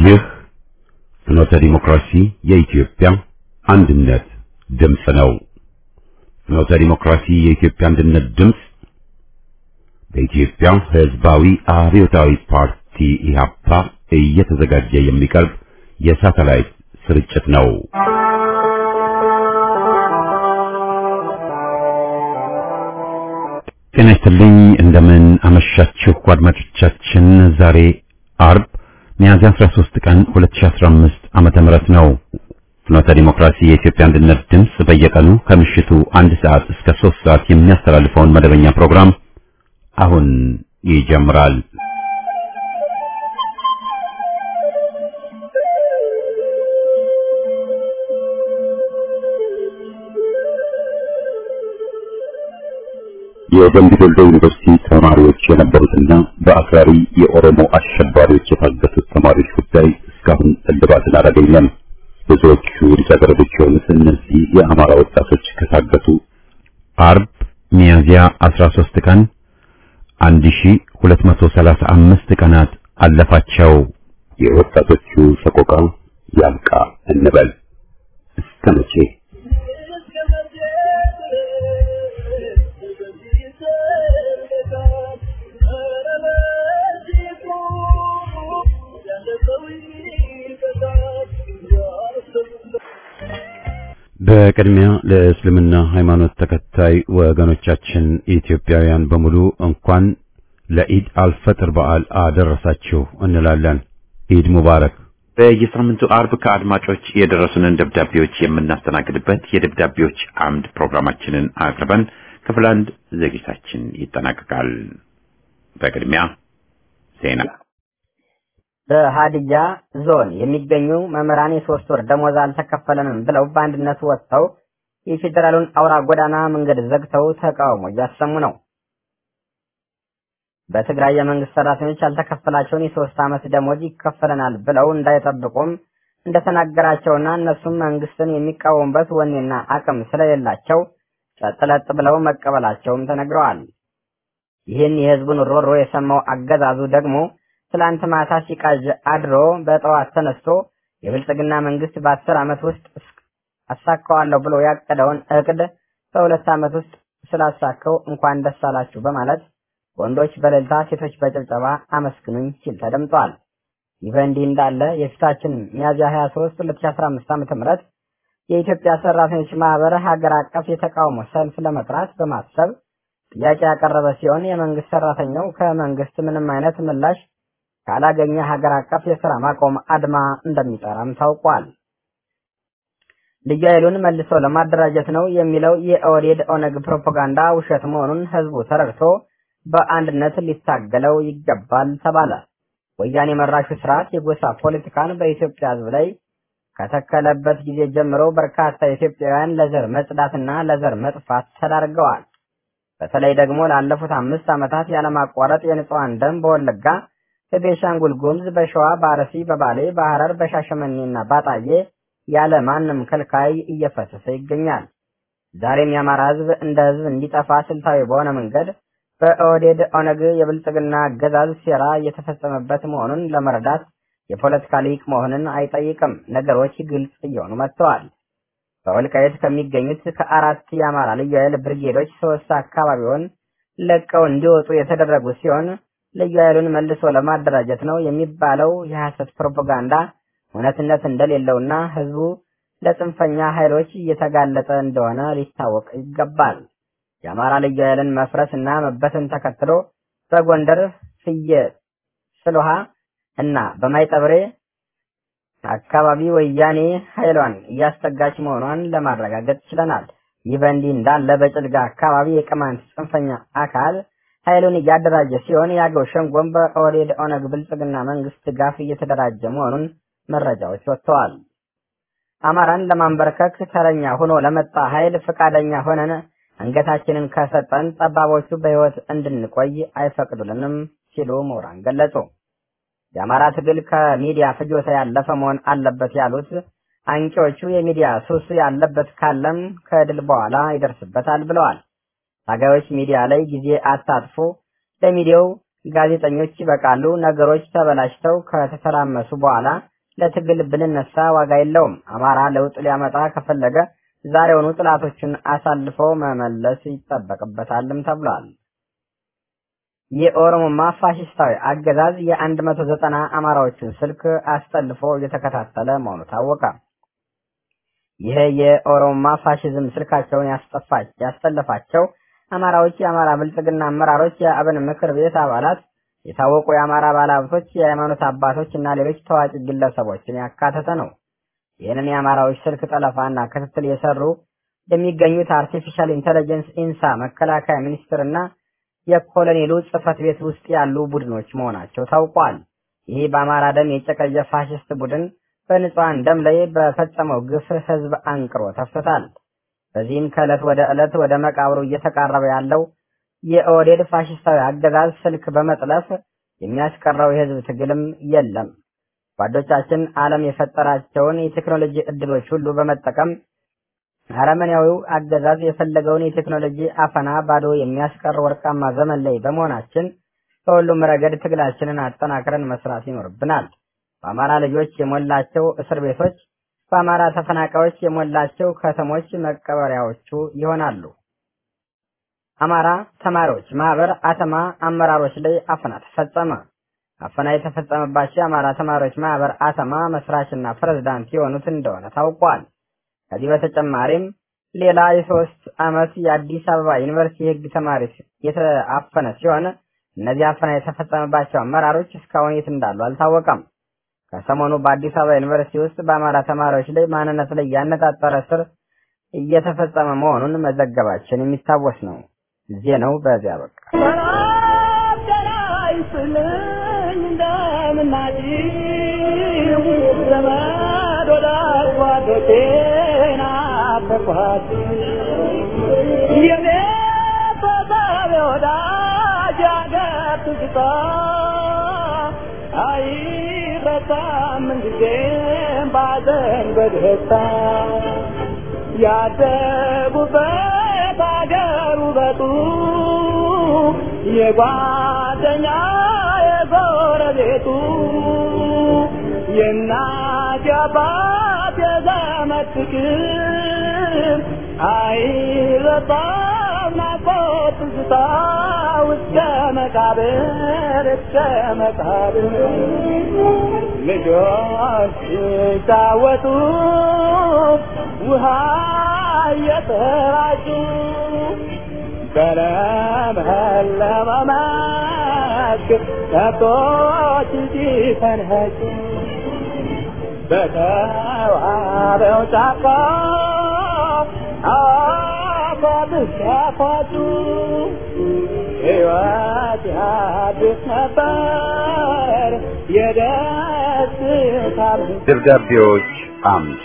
ይህ ፍኖተ ዲሞክራሲ የኢትዮጵያ አንድነት ድምፅ ነው። ፍኖተ ዲሞክራሲ የኢትዮጵያ አንድነት ድምፅ በኢትዮጵያ ሕዝባዊ አብዮታዊ ፓርቲ ኢህአፓ እየተዘጋጀ የሚቀርብ የሳተላይት ስርጭት ነው። ጤና ይስጥልኝ። እንደምን አመሻችሁ አድማጮቻችን። ዛሬ አርብ ሚያዝያ 13 ቀን 2015 ዓመተ ምህረት ነው። ፍኖተ ዲሞክራሲ የኢትዮጵያ አንድነት ድምፅ በየቀኑ ከምሽቱ አንድ ሰዓት እስከ 3 ሰዓት የሚያስተላልፈውን መደበኛ ፕሮግራም አሁን ይጀምራል። የደምቢ ዶሎ ዩኒቨርሲቲ ተማሪዎች የነበሩትና በአክራሪ የኦሮሞ አሸባሪዎች የታገቱት ተማሪዎች ጉዳይ እስካሁን እልባትን አላገኘም። ብዙዎቹ ልጃገረዶች የሆኑት እነዚህ የአማራ ወጣቶች ከታገቱ አርብ ሚያዝያ 13 ቀን 1235 ቀናት አለፋቸው። የወጣቶቹ ሰቆቃ ያብቃ እንበል እስከ መቼ? በቅድሚያ ለእስልምና ሃይማኖት ተከታይ ወገኖቻችን ኢትዮጵያውያን በሙሉ እንኳን ለኢድ አልፈጥር በዓል አደረሳችሁ እንላለን። ኢድ ሙባረክ። በየሳምንቱ አርብ ከአድማጮች የደረሱንን ደብዳቤዎች የምናስተናግድበት የደብዳቤዎች አምድ ፕሮግራማችንን አቅርበን ክፍል አንድ ዝግጅታችን ይጠናቀቃል። በቅድሚያ ዜና። በሀዲያ ዞን የሚገኙ መምህራን የሶስት ወር ደሞዝ አልተከፈለንም ብለው በአንድነት ወጥተው የፌዴራሉን አውራ ጎዳና መንገድ ዘግተው ተቃውሞ እያሰሙ ነው። በትግራይ የመንግስት ሰራተኞች ያልተከፈላቸውን የሶስት ዓመት ደሞዝ ይከፈለናል ብለው እንዳይጠብቁም እንደተናገራቸውና እነሱም መንግስትን የሚቃወሙበት ወኔና አቅም ስለሌላቸው ጸጥለጥ ብለው መቀበላቸውም ተነግረዋል። ይህን የህዝቡን ሮሮ የሰማው አገዛዙ ደግሞ ትላንት ማታ ሲቃዥ አድሮ በጠዋት ተነስቶ የብልጽግና መንግስት በአስር ዓመት ውስጥ አሳካዋለሁ ብሎ ያቀደውን እቅድ በሁለት ዓመት ውስጥ ስላሳከው እንኳን ደስ አላችሁ በማለት ወንዶች በእልልታ ሴቶች በጭብጨባ አመስግኑኝ ሲል ተደምጧል። ይህ በእንዲህ እንዳለ የፊታችን ሚያዝያ 23 2015 ዓ.ም የኢትዮጵያ ሰራተኞች ማህበር ሀገር አቀፍ የተቃውሞ ሰልፍ ለመጥራት በማሰብ ጥያቄ ያቀረበ ሲሆን የመንግስት ሰራተኛው ከመንግስት ምንም አይነት ምላሽ ካላገኘ ሀገር አቀፍ የስራ ማቆም አድማ እንደሚጠራም ታውቋል። ልዩ ኃይሉን መልሶ ለማደራጀት ነው የሚለው የኦህዴድ ኦነግ ፕሮፓጋንዳ ውሸት መሆኑን ህዝቡ ተረድቶ በአንድነት ሊታገለው ይገባል ተባለ። ወያኔ መራሹ ስርዓት የጎሳ ፖለቲካን በኢትዮጵያ ህዝብ ላይ ከተከለበት ጊዜ ጀምሮ በርካታ ኢትዮጵያውያን ለዘር መጽዳትና ለዘር መጥፋት ተዳርገዋል። በተለይ ደግሞ ላለፉት አምስት ዓመታት ያለማቋረጥ የንጹሐን ደም በወለጋ በቤንሻንጉል ጉሙዝ፣ በሸዋ፣ በአርሲ፣ በባሌ፣ በሐረር፣ በሻሸመኔና ባጣዬ ያለ ማንም ከልካይ እየፈሰሰ ይገኛል። ዛሬም የአማራ ህዝብ እንደ ህዝብ እንዲጠፋ ስልታዊ በሆነ መንገድ በኦህዴድ ኦነግ የብልጽግና አገዛዝ ሴራ እየተፈጸመበት መሆኑን ለመረዳት የፖለቲካ ሊቅ መሆንን አይጠይቅም። ነገሮች ግልጽ እየሆኑ መጥተዋል። በወልቃየት ከሚገኙት ከአራት የአማራ ልዩ ኃይል ብርጌዶች ሶስት አካባቢውን ለቀው እንዲወጡ የተደረጉ ሲሆን ልዩ ኃይሉን መልሶ ለማደራጀት ነው የሚባለው የሐሰት ፕሮፓጋንዳ እውነትነት እንደሌለውና ህዝቡ ለጽንፈኛ ኃይሎች እየተጋለጠ እንደሆነ ሊታወቅ ይገባል። የአማራ ልዩ ኃይልን መፍረስ እና መበተን ተከትሎ በጎንደር ፍየ ስልሃ እና በማይጠብሬ አካባቢ ወያኔ ኃይሏን እያስጠጋች መሆኗን ለማረጋገጥ ችለናል። ይህ በእንዲህ እንዳለ በጭልጋ አካባቢ የቅማንት ጽንፈኛ አካል ኃይሉን እያደራጀ ሲሆን የአገው ሸንጎም በኦህዴድ ኦነግ ብልጽግና መንግስት ድጋፍ እየተደራጀ መሆኑን መረጃዎች ወጥተዋል። አማራን ለማንበርከክ ተረኛ ሆኖ ለመጣ ኃይል ፈቃደኛ ሆነን አንገታችንን ከሰጠን ጠባቦቹ በህይወት እንድንቆይ አይፈቅዱልንም ሲሉ ምሁራን ገለጹ። የአማራ ትግል ከሚዲያ ፍጆታ ያለፈ መሆን አለበት ያሉት አንቂዎቹ የሚዲያ ሱስ ያለበት ካለም ከድል በኋላ ይደርስበታል ብለዋል። ታጋዮች ሚዲያ ላይ ጊዜ አታጥፉ፣ ለሚዲያው ጋዜጠኞች ይበቃሉ። ነገሮች ተበላሽተው ከተተራመሱ በኋላ ለትግል ብንነሳ ዋጋ የለውም። አማራ ለውጥ ሊያመጣ ከፈለገ ዛሬውኑ ጥላቶችን አሳልፎ መመለስ ይጠበቅበታልም ተብሏል። የኦሮሞማ ፋሽስታዊ አገዛዝ የአንድ መቶ ዘጠና አማራዎችን ስልክ አስጠልፎ እየተከታተለ መሆኑ ታወቀ። ይህ የኦሮሞማ ፋሽዝም ስልካቸውን ያስጠፋች ያስጠለፋቸው አማራዎች የአማራ ብልጽግና አመራሮች፣ የአብን ምክር ቤት አባላት፣ የታወቁ የአማራ ባለሀብቶች፣ የሃይማኖት አባቶች እና ሌሎች ታዋቂ ግለሰቦችን ያካተተ ነው። ይህንን የአማራዎች ስልክ ጠለፋና ክትትል የሰሩ የሚገኙት አርቲፊሻል ኢንተለጀንስ ኢንሳ፣ መከላከያ ሚኒስቴር እና የኮሎኔሉ ጽህፈት ቤት ውስጥ ያሉ ቡድኖች መሆናቸው ታውቋል። ይህ በአማራ ደም የጨቀየ ፋሽስት ቡድን በንጹሐን ደም ላይ በፈጸመው ግፍ ህዝብ አንቅሮ ተፍቶታል። በዚህም ከዕለት ወደ ዕለት ወደ መቃብሩ እየተቃረበ ያለው የኦህዴድ ፋሽስታዊ አገዛዝ ስልክ በመጥለፍ የሚያስቀረው የህዝብ ትግልም የለም። ጓዶቻችን ዓለም የፈጠራቸውን የቴክኖሎጂ እድሎች ሁሉ በመጠቀም አረመኔያዊው አገዛዝ የፈለገውን የቴክኖሎጂ አፈና ባዶ የሚያስቀር ወርቃማ ዘመን ላይ በመሆናችን በሁሉም ረገድ ትግላችንን አጠናክረን መስራት ይኖርብናል። በአማራ ልጆች የሞላቸው እስር ቤቶች፣ በአማራ ተፈናቃዮች የሞላቸው ከተሞች መቀበሪያዎቹ ይሆናሉ። አማራ ተማሪዎች ማህበር አተማ አመራሮች ላይ አፈና ተፈጸመ። አፈና የተፈጸመባቸው የአማራ ተማሪዎች ማህበር አተማ መስራችና ፕሬዝዳንት የሆኑት እንደሆነ ታውቋል። ከዚህ በተጨማሪም ሌላ የሶስት ዓመት የአዲስ አበባ ዩኒቨርሲቲ የህግ ተማሪ የተአፈነ ሲሆን እነዚህ አፈና የተፈጸመባቸው አመራሮች እስካሁን የት እንዳሉ አልታወቀም። ከሰሞኑ በአዲስ አበባ ዩኒቨርሲቲ ውስጥ በአማራ ተማሪዎች ላይ ማንነት ላይ ያነጣጠረ ስር እየተፈጸመ መሆኑን መዘገባችን የሚታወስ ነው። ዜናው በዚያ በቃ። ያደጉበት አገር ውበቱ የጓደኛ የጎረቤቱ የእናት የአባት የዘመድ ፍቅር አይረሳም ናፍቆት ትዝታ እስከ መቃብር እስከ መቃብር ልጆች ሲጫወቱ ውሃ እየተራጩ በለመለመ መስክ ከብቶች ሲፈንጩ በተዋበው ጫካ አፏት ሲያፏጩ ሕይወት ያድስ ነበር የደስታ ደብዳቤዎች አምድ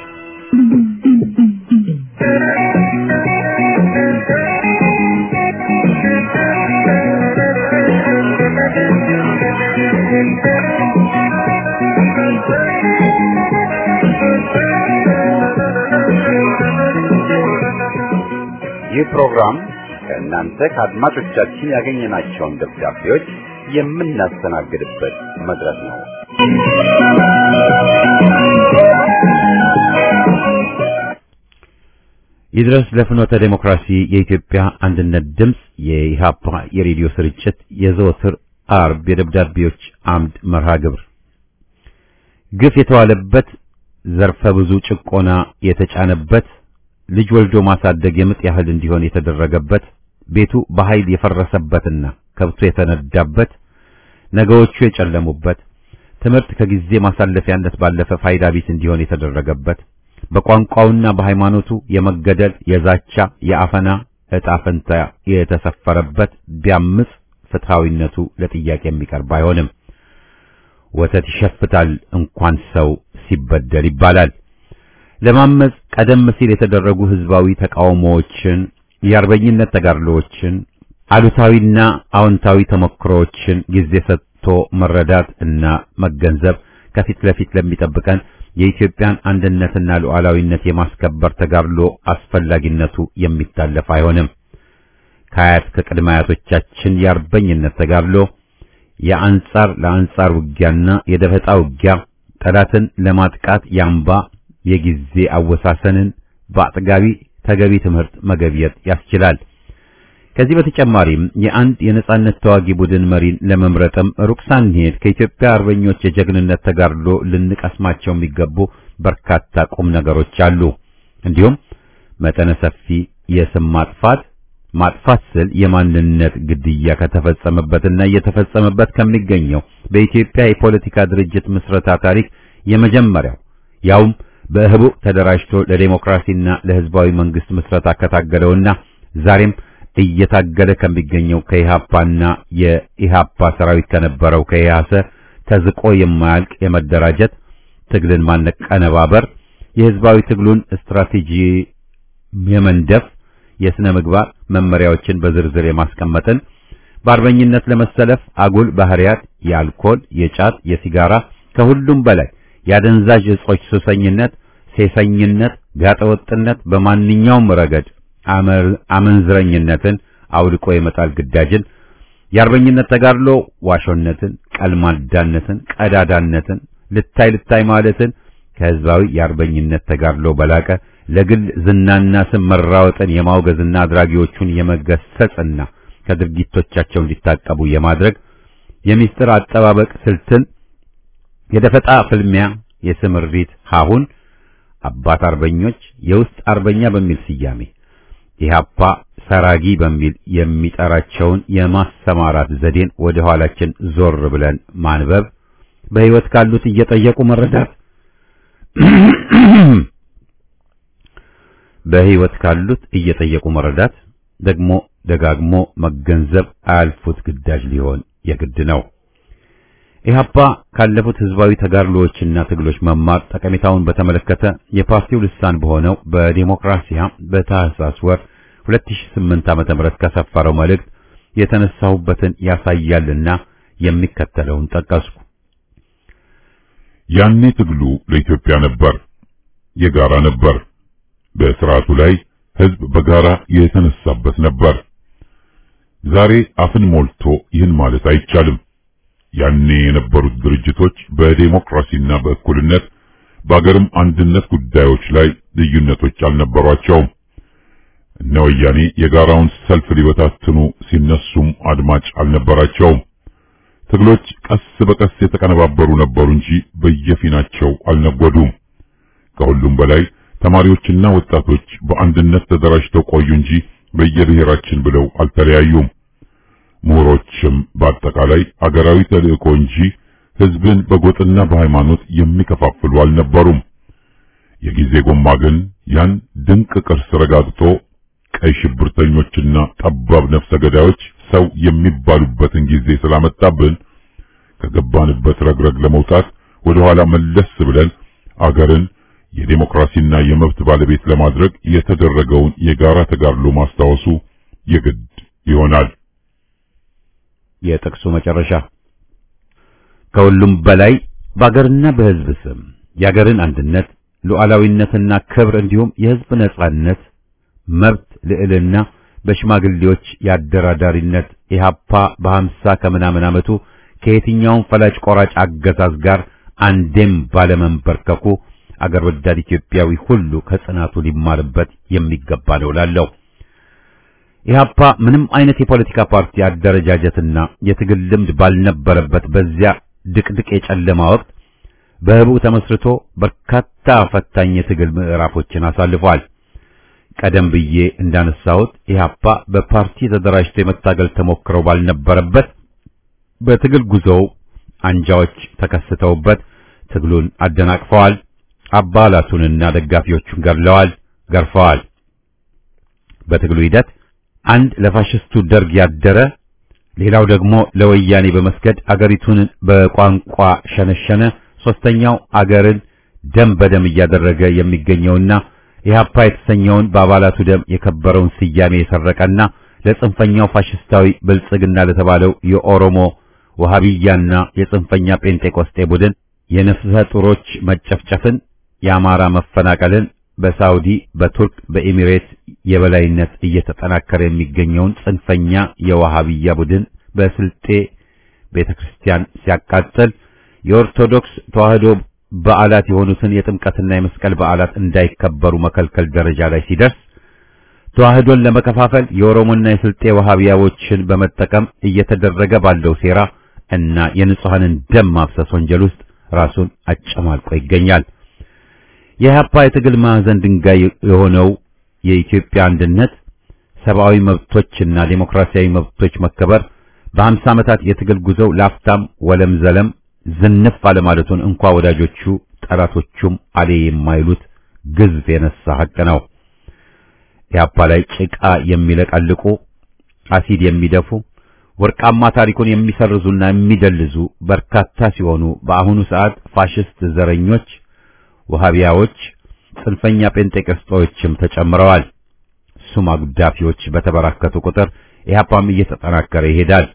ይህ ፕሮግራም ከእናንተ ከአድማጮቻችን ያገኘናቸውን ደብዳቤዎች የምናስተናግድበት መድረክ ነው። ይድረስ ለፍኖተ ዴሞክራሲ የኢትዮጵያ አንድነት ድምፅ የኢሃፓ የሬዲዮ ስርጭት የዘወትር አርብ የደብዳቤዎች አምድ መርሃ ግብር ግፍ የተዋለበት ዘርፈ ብዙ ጭቆና የተጫነበት ልጅ ወልዶ ማሳደግ የምጥ ያህል እንዲሆን የተደረገበት ቤቱ በኃይል የፈረሰበትና ከብቶ የተነዳበት ነገዎቹ የጨለሙበት ትምህርት ከጊዜ ማሳለፊያነት ባለፈ ፋይዳ ቢስ እንዲሆን የተደረገበት በቋንቋውና በሃይማኖቱ የመገደል፣ የዛቻ፣ የአፈና ዕጣ ፈንታ የተሰፈረበት ቢያምጽ ፍትሃዊነቱ ለጥያቄ የሚቀርብ አይሆንም። ወተት ይሸፍታል እንኳን ሰው ሲበደል ይባላል። ለማመጽ ቀደም ሲል የተደረጉ ህዝባዊ ተቃውሞዎችን፣ የአርበኝነት ተጋድሎዎችን፣ አሉታዊና አዎንታዊ ተሞክሮዎችን ጊዜ ሰጥቶ መረዳት እና መገንዘብ ከፊት ለፊት ለሚጠብቀን የኢትዮጵያን አንድነትና ሉዓላዊነት የማስከበር ተጋድሎ አስፈላጊነቱ የሚታለፍ አይሆንም። ከአያት ከቅድመ አያቶቻችን የአርበኝነት ተጋድሎ የአንጻር ለአንጻር ውጊያና የደፈጣ ውጊያ ጠላትን ለማጥቃት ያምባ የጊዜ አወሳሰንን በአጥጋቢ ተገቢ ትምህርት መገብየት ያስችላል። ከዚህ በተጨማሪም የአንድ የነጻነት ተዋጊ ቡድን መሪን ለመምረጥም ሩቅ ሳንሄድ ከኢትዮጵያ አርበኞች የጀግንነት ተጋድሎ ልንቀስማቸው የሚገቡ በርካታ ቁም ነገሮች አሉ። እንዲሁም መጠነ ሰፊ የስም ማጥፋት ማጥፋት ስል የማንነት ግድያ ከተፈጸመበትና እየተፈጸመበት ከሚገኘው በኢትዮጵያ የፖለቲካ ድርጅት ምስረታ ታሪክ የመጀመሪያው ያውም በህቡ ተደራጅቶ ለዴሞክራሲና ለህዝባዊ መንግስት ምስረታ ከታገለውና ዛሬም እየታገለ ከሚገኘው ከኢሃፓና የኢሃፓ ሰራዊት ከነበረው ከኢያሰ ተዝቆ የማያልቅ የመደራጀት ትግልን ማነቀነባበር የህዝባዊ ትግሉን ስትራቴጂ የመንደፍ የስነ ምግባር መመሪያዎችን በዝርዝር የማስቀመጥን በአርበኝነት ለመሰለፍ አጉል ባህሪያት የአልኮል፣ የጫት፣ የሲጋራ ከሁሉም በላይ የአደንዛዥ እጾች ሱሰኝነት፣ ሴሰኝነት፣ ጋጠወጥነት በማንኛውም ረገድ አመንዝረኝነትን አውልቆ የመጣል ግዳጅን የአርበኝነት ተጋድሎ ዋሾነትን፣ ቀልማዳነትን፣ ቀዳዳነትን፣ ልታይ ልታይ ማለትን ከህዝባዊ የአርበኝነት ተጋድሎ በላቀ ለግል ዝናና ስም መራወጥን የማውገዝና አድራጊዎቹን የመገሰጽና ከድርጊቶቻቸው እንዲታቀቡ የማድረግ የሚስጥር አጠባበቅ ስልትን የደፈጣ ፍልሚያ የስምሪት ሀሁን አባት አርበኞች የውስጥ አርበኛ በሚል ስያሜ ኢህአፓ ሰራጊ በሚል የሚጠራቸውን የማሰማራት ዘዴን ወደ ኋላችን ዞር ብለን ማንበብ በህይወት ካሉት እየጠየቁ መረዳት በህይወት ካሉት እየጠየቁ መረዳት ደግሞ ደጋግሞ መገንዘብ አያልፉት ግዳጅ ሊሆን የግድ ነው። ኢህአፓ ካለፉት ህዝባዊ ተጋድሎዎችና ትግሎች መማር ጠቀሜታውን በተመለከተ የፓርቲው ልሳን በሆነው በዲሞክራሲያ በታህሳስ ወር 2008 ዓመተ ምህረት ከሰፈረው መልእክት የተነሳሁበትን ያሳያልና የሚከተለውን ጠቀስኩ። ያኔ ትግሉ ለኢትዮጵያ ነበር፣ የጋራ ነበር። በስርዓቱ ላይ ህዝብ በጋራ የተነሳበት ነበር። ዛሬ አፍን ሞልቶ ይህን ማለት አይቻልም። ያኔ የነበሩት ድርጅቶች በዴሞክራሲና በእኩልነት በአገርም አንድነት ጉዳዮች ላይ ልዩነቶች አልነበሯቸውም። እነ ወያኔ የጋራውን ሰልፍ ሊበታትኑ ሲነሱም አድማጭ አልነበራቸውም። ትግሎች ቀስ በቀስ የተቀነባበሩ ነበሩ እንጂ በየፊናቸው አልነጎዱም። ከሁሉም በላይ ተማሪዎችና ወጣቶች በአንድነት ተደራጅተው ቆዩ እንጂ በየብሔራችን ብለው አልተለያዩም። ምሁሮችም በአጠቃላይ አገራዊ ተልእኮ እንጂ ህዝብን በጎጥና በሃይማኖት የሚከፋፍሉ አልነበሩም። የጊዜ ጎማ ግን ያን ድንቅ ቅርስ ረጋግጦ ቀይ ሽብርተኞችና ጠባብ ነፍሰ ገዳዮች ሰው የሚባሉበትን ጊዜ ስላመጣብን ከገባንበት ረግረግ ለመውጣት ወደ ኋላ መለስ ብለን አገርን የዴሞክራሲና የመብት ባለቤት ለማድረግ የተደረገውን የጋራ ተጋድሎ ማስታወሱ የግድ ይሆናል። የጥቅሱ መጨረሻ ከሁሉም በላይ በአገርና በህዝብ ስም የአገርን አንድነት ሉዓላዊነትና ክብር እንዲሁም የህዝብ ነጻነት መብት ልዕልና በሽማግሌዎች የአደራዳሪነት ኢህአፓ በሀምሳ ከምናምን ዓመቱ ከየትኛውም ፈላጭ ቆራጭ አገዛዝ ጋር አንዴም ባለመንበርከኩ አገር ወዳድ ኢትዮጵያዊ ሁሉ ከጽናቱ ሊማርበት የሚገባ ነው እላለሁ። ኢህአፓ ምንም አይነት የፖለቲካ ፓርቲ አደረጃጀትና የትግል ልምድ ባልነበረበት በዚያ ድቅድቅ የጨለማ ወቅት በህቡ ተመስርቶ በርካታ ፈታኝ የትግል ምዕራፎችን አሳልፏል። ቀደም ብዬ እንዳነሳሁት ኢህአፓ በፓርቲ ተደራጅቶ የመታገል ተሞክረው ባልነበረበት በትግል ጉዞው አንጃዎች ተከስተውበት ትግሉን አደናቅፈዋል። አባላቱንና ደጋፊዎቹን ገድለዋል፣ ገርፈዋል። በትግሉ ሂደት አንድ ለፋሽስቱ ደርግ ያደረ፣ ሌላው ደግሞ ለወያኔ በመስገድ አገሪቱን በቋንቋ ሸነሸነ። ሶስተኛው አገርን ደም በደም እያደረገ የሚገኘውና ኢህአፓ የተሰኘውን በአባላቱ ደም የከበረውን ስያሜ የሰረቀና ለጽንፈኛው ፋሽስታዊ ብልጽግና ለተባለው የኦሮሞ ወሃቢያና የጽንፈኛ ጴንጤቆስጤ ቡድን የነፍሰ ጡሮች መጨፍጨፍን፣ የአማራ መፈናቀልን፣ በሳውዲ በቱርክ በኤሚሬት የበላይነት እየተጠናከረ የሚገኘውን ጽንፈኛ የዋሃቢያ ቡድን በስልጤ ቤተክርስቲያን ሲያቃጥል፣ የኦርቶዶክስ ተዋህዶ በዓላት የሆኑትን የጥምቀትና የመስቀል በዓላት እንዳይከበሩ መከልከል ደረጃ ላይ ሲደርስ ተዋህዶን ለመከፋፈል የኦሮሞና የስልጤ ወሃቢያዎችን በመጠቀም እየተደረገ ባለው ሴራ እና የንጹሐንን ደም ማፍሰስ ወንጀል ውስጥ ራሱን አጨማልቆ ይገኛል። የኢህአፓ የትግል ማዕዘን ድንጋይ የሆነው የኢትዮጵያ አንድነት ሰብአዊ መብቶችና ዴሞክራሲያዊ መብቶች መከበር በሀምሳ ዓመታት የትግል ጉዞው ላፍታም ወለም ዘለም ዝንፍ አለማለቱን እንኳ ወዳጆቹ ጠላቶቹም አሌ የማይሉት ግዝፍ የነሳ ሐቅ ነው። ኢህአፓ ላይ ጭቃ የሚለቀልቁ አሲድ የሚደፉ ወርቃማ ታሪኩን የሚሰርዙና የሚደልዙ በርካታ ሲሆኑ በአሁኑ ሰዓት ፋሽስት ዘረኞች፣ ወሃቢያዎች፣ ጽንፈኛ ጴንጤቆስጣዎችም ተጨምረዋል። ሱም አጉዳፊዎች በተበራከቱ ቁጥር ኢህአፓም እየተጠናከረ ይሄዳል።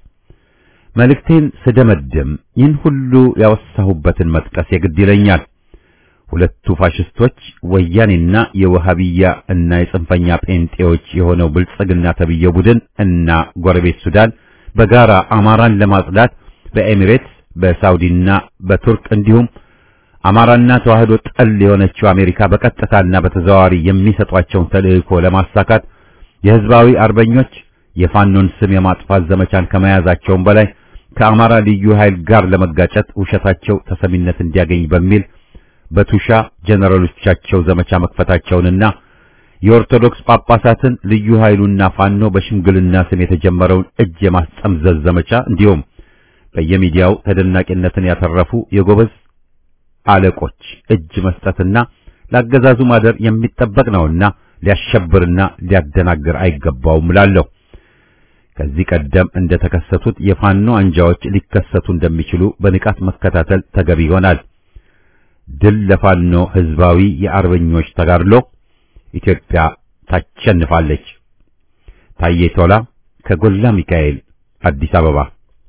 መልእክቴን ስደመድም ይህን ሁሉ ያወሳሁበትን መጥቀስ የግድ ይለኛል። ሁለቱ ፋሽስቶች ወያኔና የወሃቢያ እና የጽንፈኛ ጴንጤዎች የሆነው ብልጽግና ተብየው ቡድን እና ጎረቤት ሱዳን በጋራ አማራን ለማጽዳት በኤሚሬትስ በሳውዲና በቱርክ እንዲሁም አማራና ተዋህዶ ጠል የሆነችው አሜሪካ በቀጥታና በተዘዋዋሪ የሚሰጧቸውን ተልእኮ ለማሳካት የህዝባዊ አርበኞች የፋኖን ስም የማጥፋት ዘመቻን ከመያዛቸውም በላይ ከአማራ ልዩ ኃይል ጋር ለመጋጨት ውሸታቸው ተሰሚነት እንዲያገኝ በሚል በቱሻ ጀነራሎቻቸው ዘመቻ መክፈታቸውንና የኦርቶዶክስ ጳጳሳትን ልዩ ኃይሉና ፋኖ በሽምግልና ስም የተጀመረውን እጅ የማስጠምዘዝ ዘመቻ እንዲሁም በየሚዲያው ተደናቂነትን ያተረፉ የጎበዝ አለቆች እጅ መስጠትና ላገዛዙ ማደር የሚጠበቅ ነውና ሊያሸብርና ሊያደናግር አይገባውም እላለሁ። ከዚህ ቀደም እንደተከሰቱት የፋኖ አንጃዎች ሊከሰቱ እንደሚችሉ በንቃት መከታተል ተገቢ ይሆናል። ድል ለፋኖ ህዝባዊ የአርበኞች ተጋድሎ! ኢትዮጵያ ታሸንፋለች። ታዬ ቶላ ከጎላ ሚካኤል አዲስ አበባ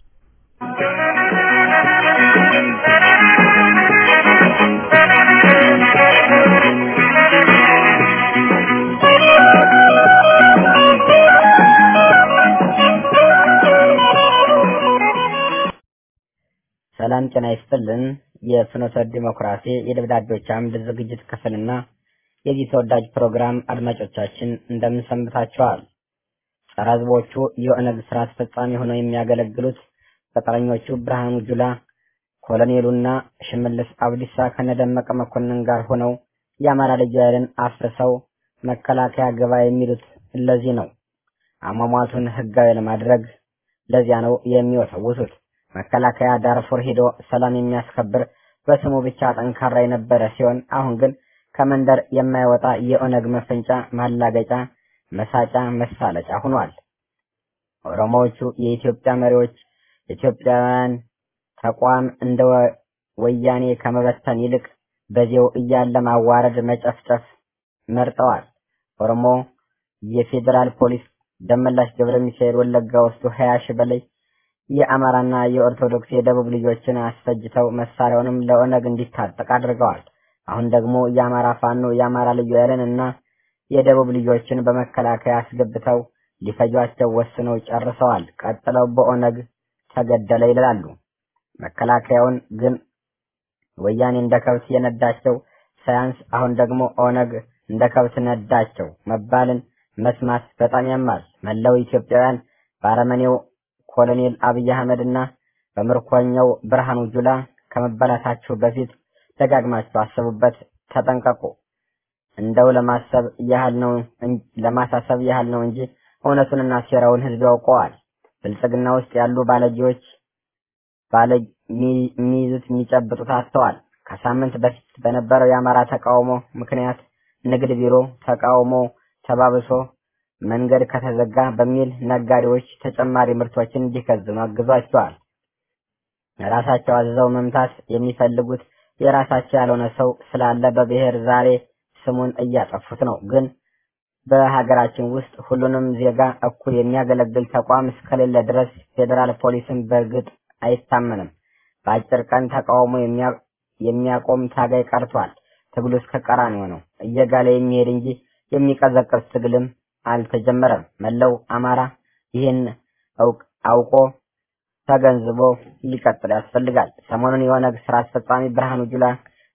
ሰላም ጤና ይስጥልን። የፍኖተ ዲሞክራሲ የደብዳቤዎች አምድ ዝግጅት ክፍልና የዚህ ተወዳጅ ፕሮግራም አድማጮቻችን እንደምን ሰንብታችኋል? ጸረ ሕዝቦቹ የኦነግ ስራ አስፈጻሚ ሆነው የሚያገለግሉት ቅጥረኞቹ ብርሃኑ ጁላ፣ ኮሎኔሉና ሽመልስ አብዲሳ ከነደመቀ መኮንን ጋር ሆነው የአማራ ልዩ ኃይልን አፍርሰው መከላከያ ገባ የሚሉት ለዚህ ነው። አሟሟቱን ህጋዊ ለማድረግ ለዚያ ነው የሚወሰውሱት። መከላከያ ዳርፉር ሄዶ ሰላም የሚያስከብር በስሙ ብቻ ጠንካራ የነበረ ሲሆን አሁን ግን ከመንደር የማይወጣ የኦነግ መፈንጫ፣ ማላገጫ፣ መሳጫ፣ መሳለጫ ሆኗል። ኦሮሞዎቹ የኢትዮጵያ መሪዎች ኢትዮጵያውያን ተቋም እንደ ወያኔ ከመበተን ይልቅ በዚያው እያለ ማዋረድ፣ መጨፍጨፍ መርጠዋል። ኦሮሞ የፌዴራል ፖሊስ ደመላሽ ገብረ ሚካኤል ወለጋ ወስዶ ሀያ ሺህ በላይ የአማራና የኦርቶዶክስ የደቡብ ልጆችን አስፈጅተው መሳሪያውንም ለኦነግ እንዲታጠቅ አድርገዋል። አሁን ደግሞ የአማራ ፋኖ የአማራ ልዩ ኃይልን እና የደቡብ ልጆችን በመከላከያ አስገብተው ሊፈጇቸው ወስነው ጨርሰዋል። ቀጥለው በኦነግ ተገደለ ይላሉ። መከላከያውን ግን ወያኔ እንደ ከብት የነዳቸው ሳያንስ አሁን ደግሞ ኦነግ እንደ ከብት ነዳቸው መባልን መስማት በጣም ያማል። መላው ኢትዮጵያውያን በአረመኔው ኮሎኔል አብይ አህመድ እና በምርኮኛው ብርሃኑ ጁላ ከመበላታችሁ በፊት ደጋግማችሁ አስቡበት፣ ተጠንቀቁ። እንደው ለማሰብ ያህል ነው ለማሳሰብ ያህል ነው እንጂ እውነቱንና ሴራውን ህዝብ ያውቀዋል። ብልጽግና ውስጥ ያሉ ባለጌዎች ባለ የሚይዙት የሚጨብጡት አጥተዋል። ከሳምንት በፊት በነበረው የአማራ ተቃውሞ ምክንያት ንግድ ቢሮ ተቃውሞ ተባብሶ መንገድ ከተዘጋ በሚል ነጋዴዎች ተጨማሪ ምርቶችን እንዲከዝኑ አግዟቸዋል። ራሳቸው አዝዘው መምታት የሚፈልጉት የራሳቸው ያልሆነ ሰው ስላለ በብሔር ዛሬ ስሙን እያጠፉት ነው። ግን በሀገራችን ውስጥ ሁሉንም ዜጋ እኩል የሚያገለግል ተቋም እስከሌለ ድረስ ፌዴራል ፖሊስን በእርግጥ አይታመንም። በአጭር ቀን ተቃውሞ የሚያቆም ታጋይ ቀርቷል። ትግሉ እስከ ቀራንዮ ነው። እየጋለ የሚሄድ እንጂ የሚቀዘቅዝ ትግልም አልተጀመረም። መላው አማራ ይህን አውቆ ተገንዝቦ ሊቀጥል ያስፈልጋል። ሰሞኑን የኦነግ ስራ አስፈጻሚ ብርሃኑ ጁላ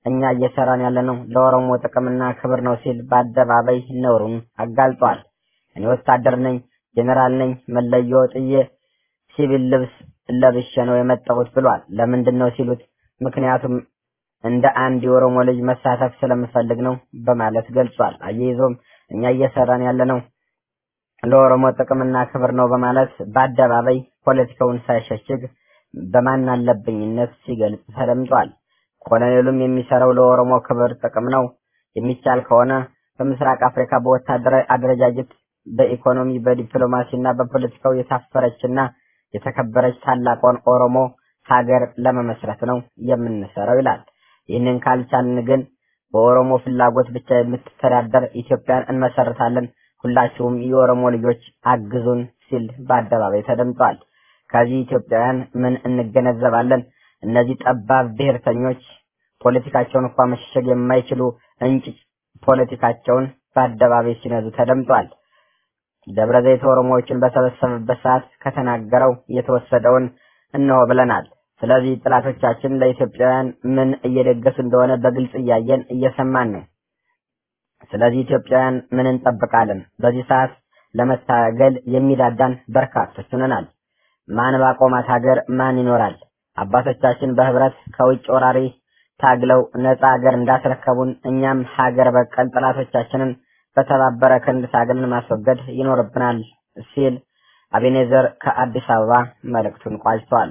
እኛ እየሰራን ያለነው ለኦሮሞ ጥቅምና ክብር ነው ሲል በአደባባይ ነውሩን አጋልጧል። እኔ ወታደር ነኝ፣ ጄኔራል ነኝ፣ መለዮ ጥዬ ሲቪል ልብስ ለብሼ ነው የመጣሁት ብሏል። ለምንድን ነው ሲሉት ምክንያቱም እንደ አንድ የኦሮሞ ልጅ መሳተፍ ስለምፈልግ ነው በማለት ገልጿል። አያይዞም እኛ እየሰራን ያለነው ለኦሮሞ ጥቅምና ክብር ነው በማለት በአደባባይ ፖለቲካውን ሳይሸሽግ በማን አለብኝነት ሲገልጽ ተደምጧል። ኮሎኔሉም የሚሰራው ለኦሮሞ ክብር ጥቅም ነው። የሚቻል ከሆነ በምስራቅ አፍሪካ በወታደራዊ አደረጃጀት፣ በኢኮኖሚ፣ በዲፕሎማሲ እና በፖለቲካው የታፈረችና የተከበረች ታላቋን ኦሮሞ ሀገር ለመመስረት ነው የምንሰራው ይላል። ይህንን ካልቻልን ግን በኦሮሞ ፍላጎት ብቻ የምትተዳደር ኢትዮጵያን እንመሰርታለን፣ ሁላችሁም የኦሮሞ ልጆች አግዙን ሲል በአደባባይ ተደምጧል። ከዚህ ኢትዮጵያውያን ምን እንገነዘባለን? እነዚህ ጠባብ ብሔርተኞች ፖለቲካቸውን እንኳ መሸሸግ የማይችሉ እንጭጭ ፖለቲካቸውን በአደባባይ ሲነዙ ተደምጧል። ደብረ ዘይት ኦሮሞዎችን በሰበሰበበት ሰዓት ከተናገረው የተወሰደውን እነሆ ብለናል። ስለዚህ ጥላቶቻችን ለኢትዮጵያውያን ምን እየደገሱ እንደሆነ በግልጽ እያየን እየሰማን ነው። ስለዚህ ኢትዮጵያውያን ምን እንጠብቃለን? በዚህ ሰዓት ለመታገል የሚዳዳን በርካቶች ሆነናል። ማን ባቆማት ሀገር ማን ይኖራል? አባቶቻችን በህብረት ከውጭ ወራሪ ታግለው ነፃ ሀገር እንዳስረከቡን እኛም ሀገር በቀል ጠላቶቻችንን በተባበረ ክንድ ታግለን ማስወገድ ይኖርብናል ሲል አቤኔዘር ከአዲስ አበባ መልእክቱን ቋጭቷል።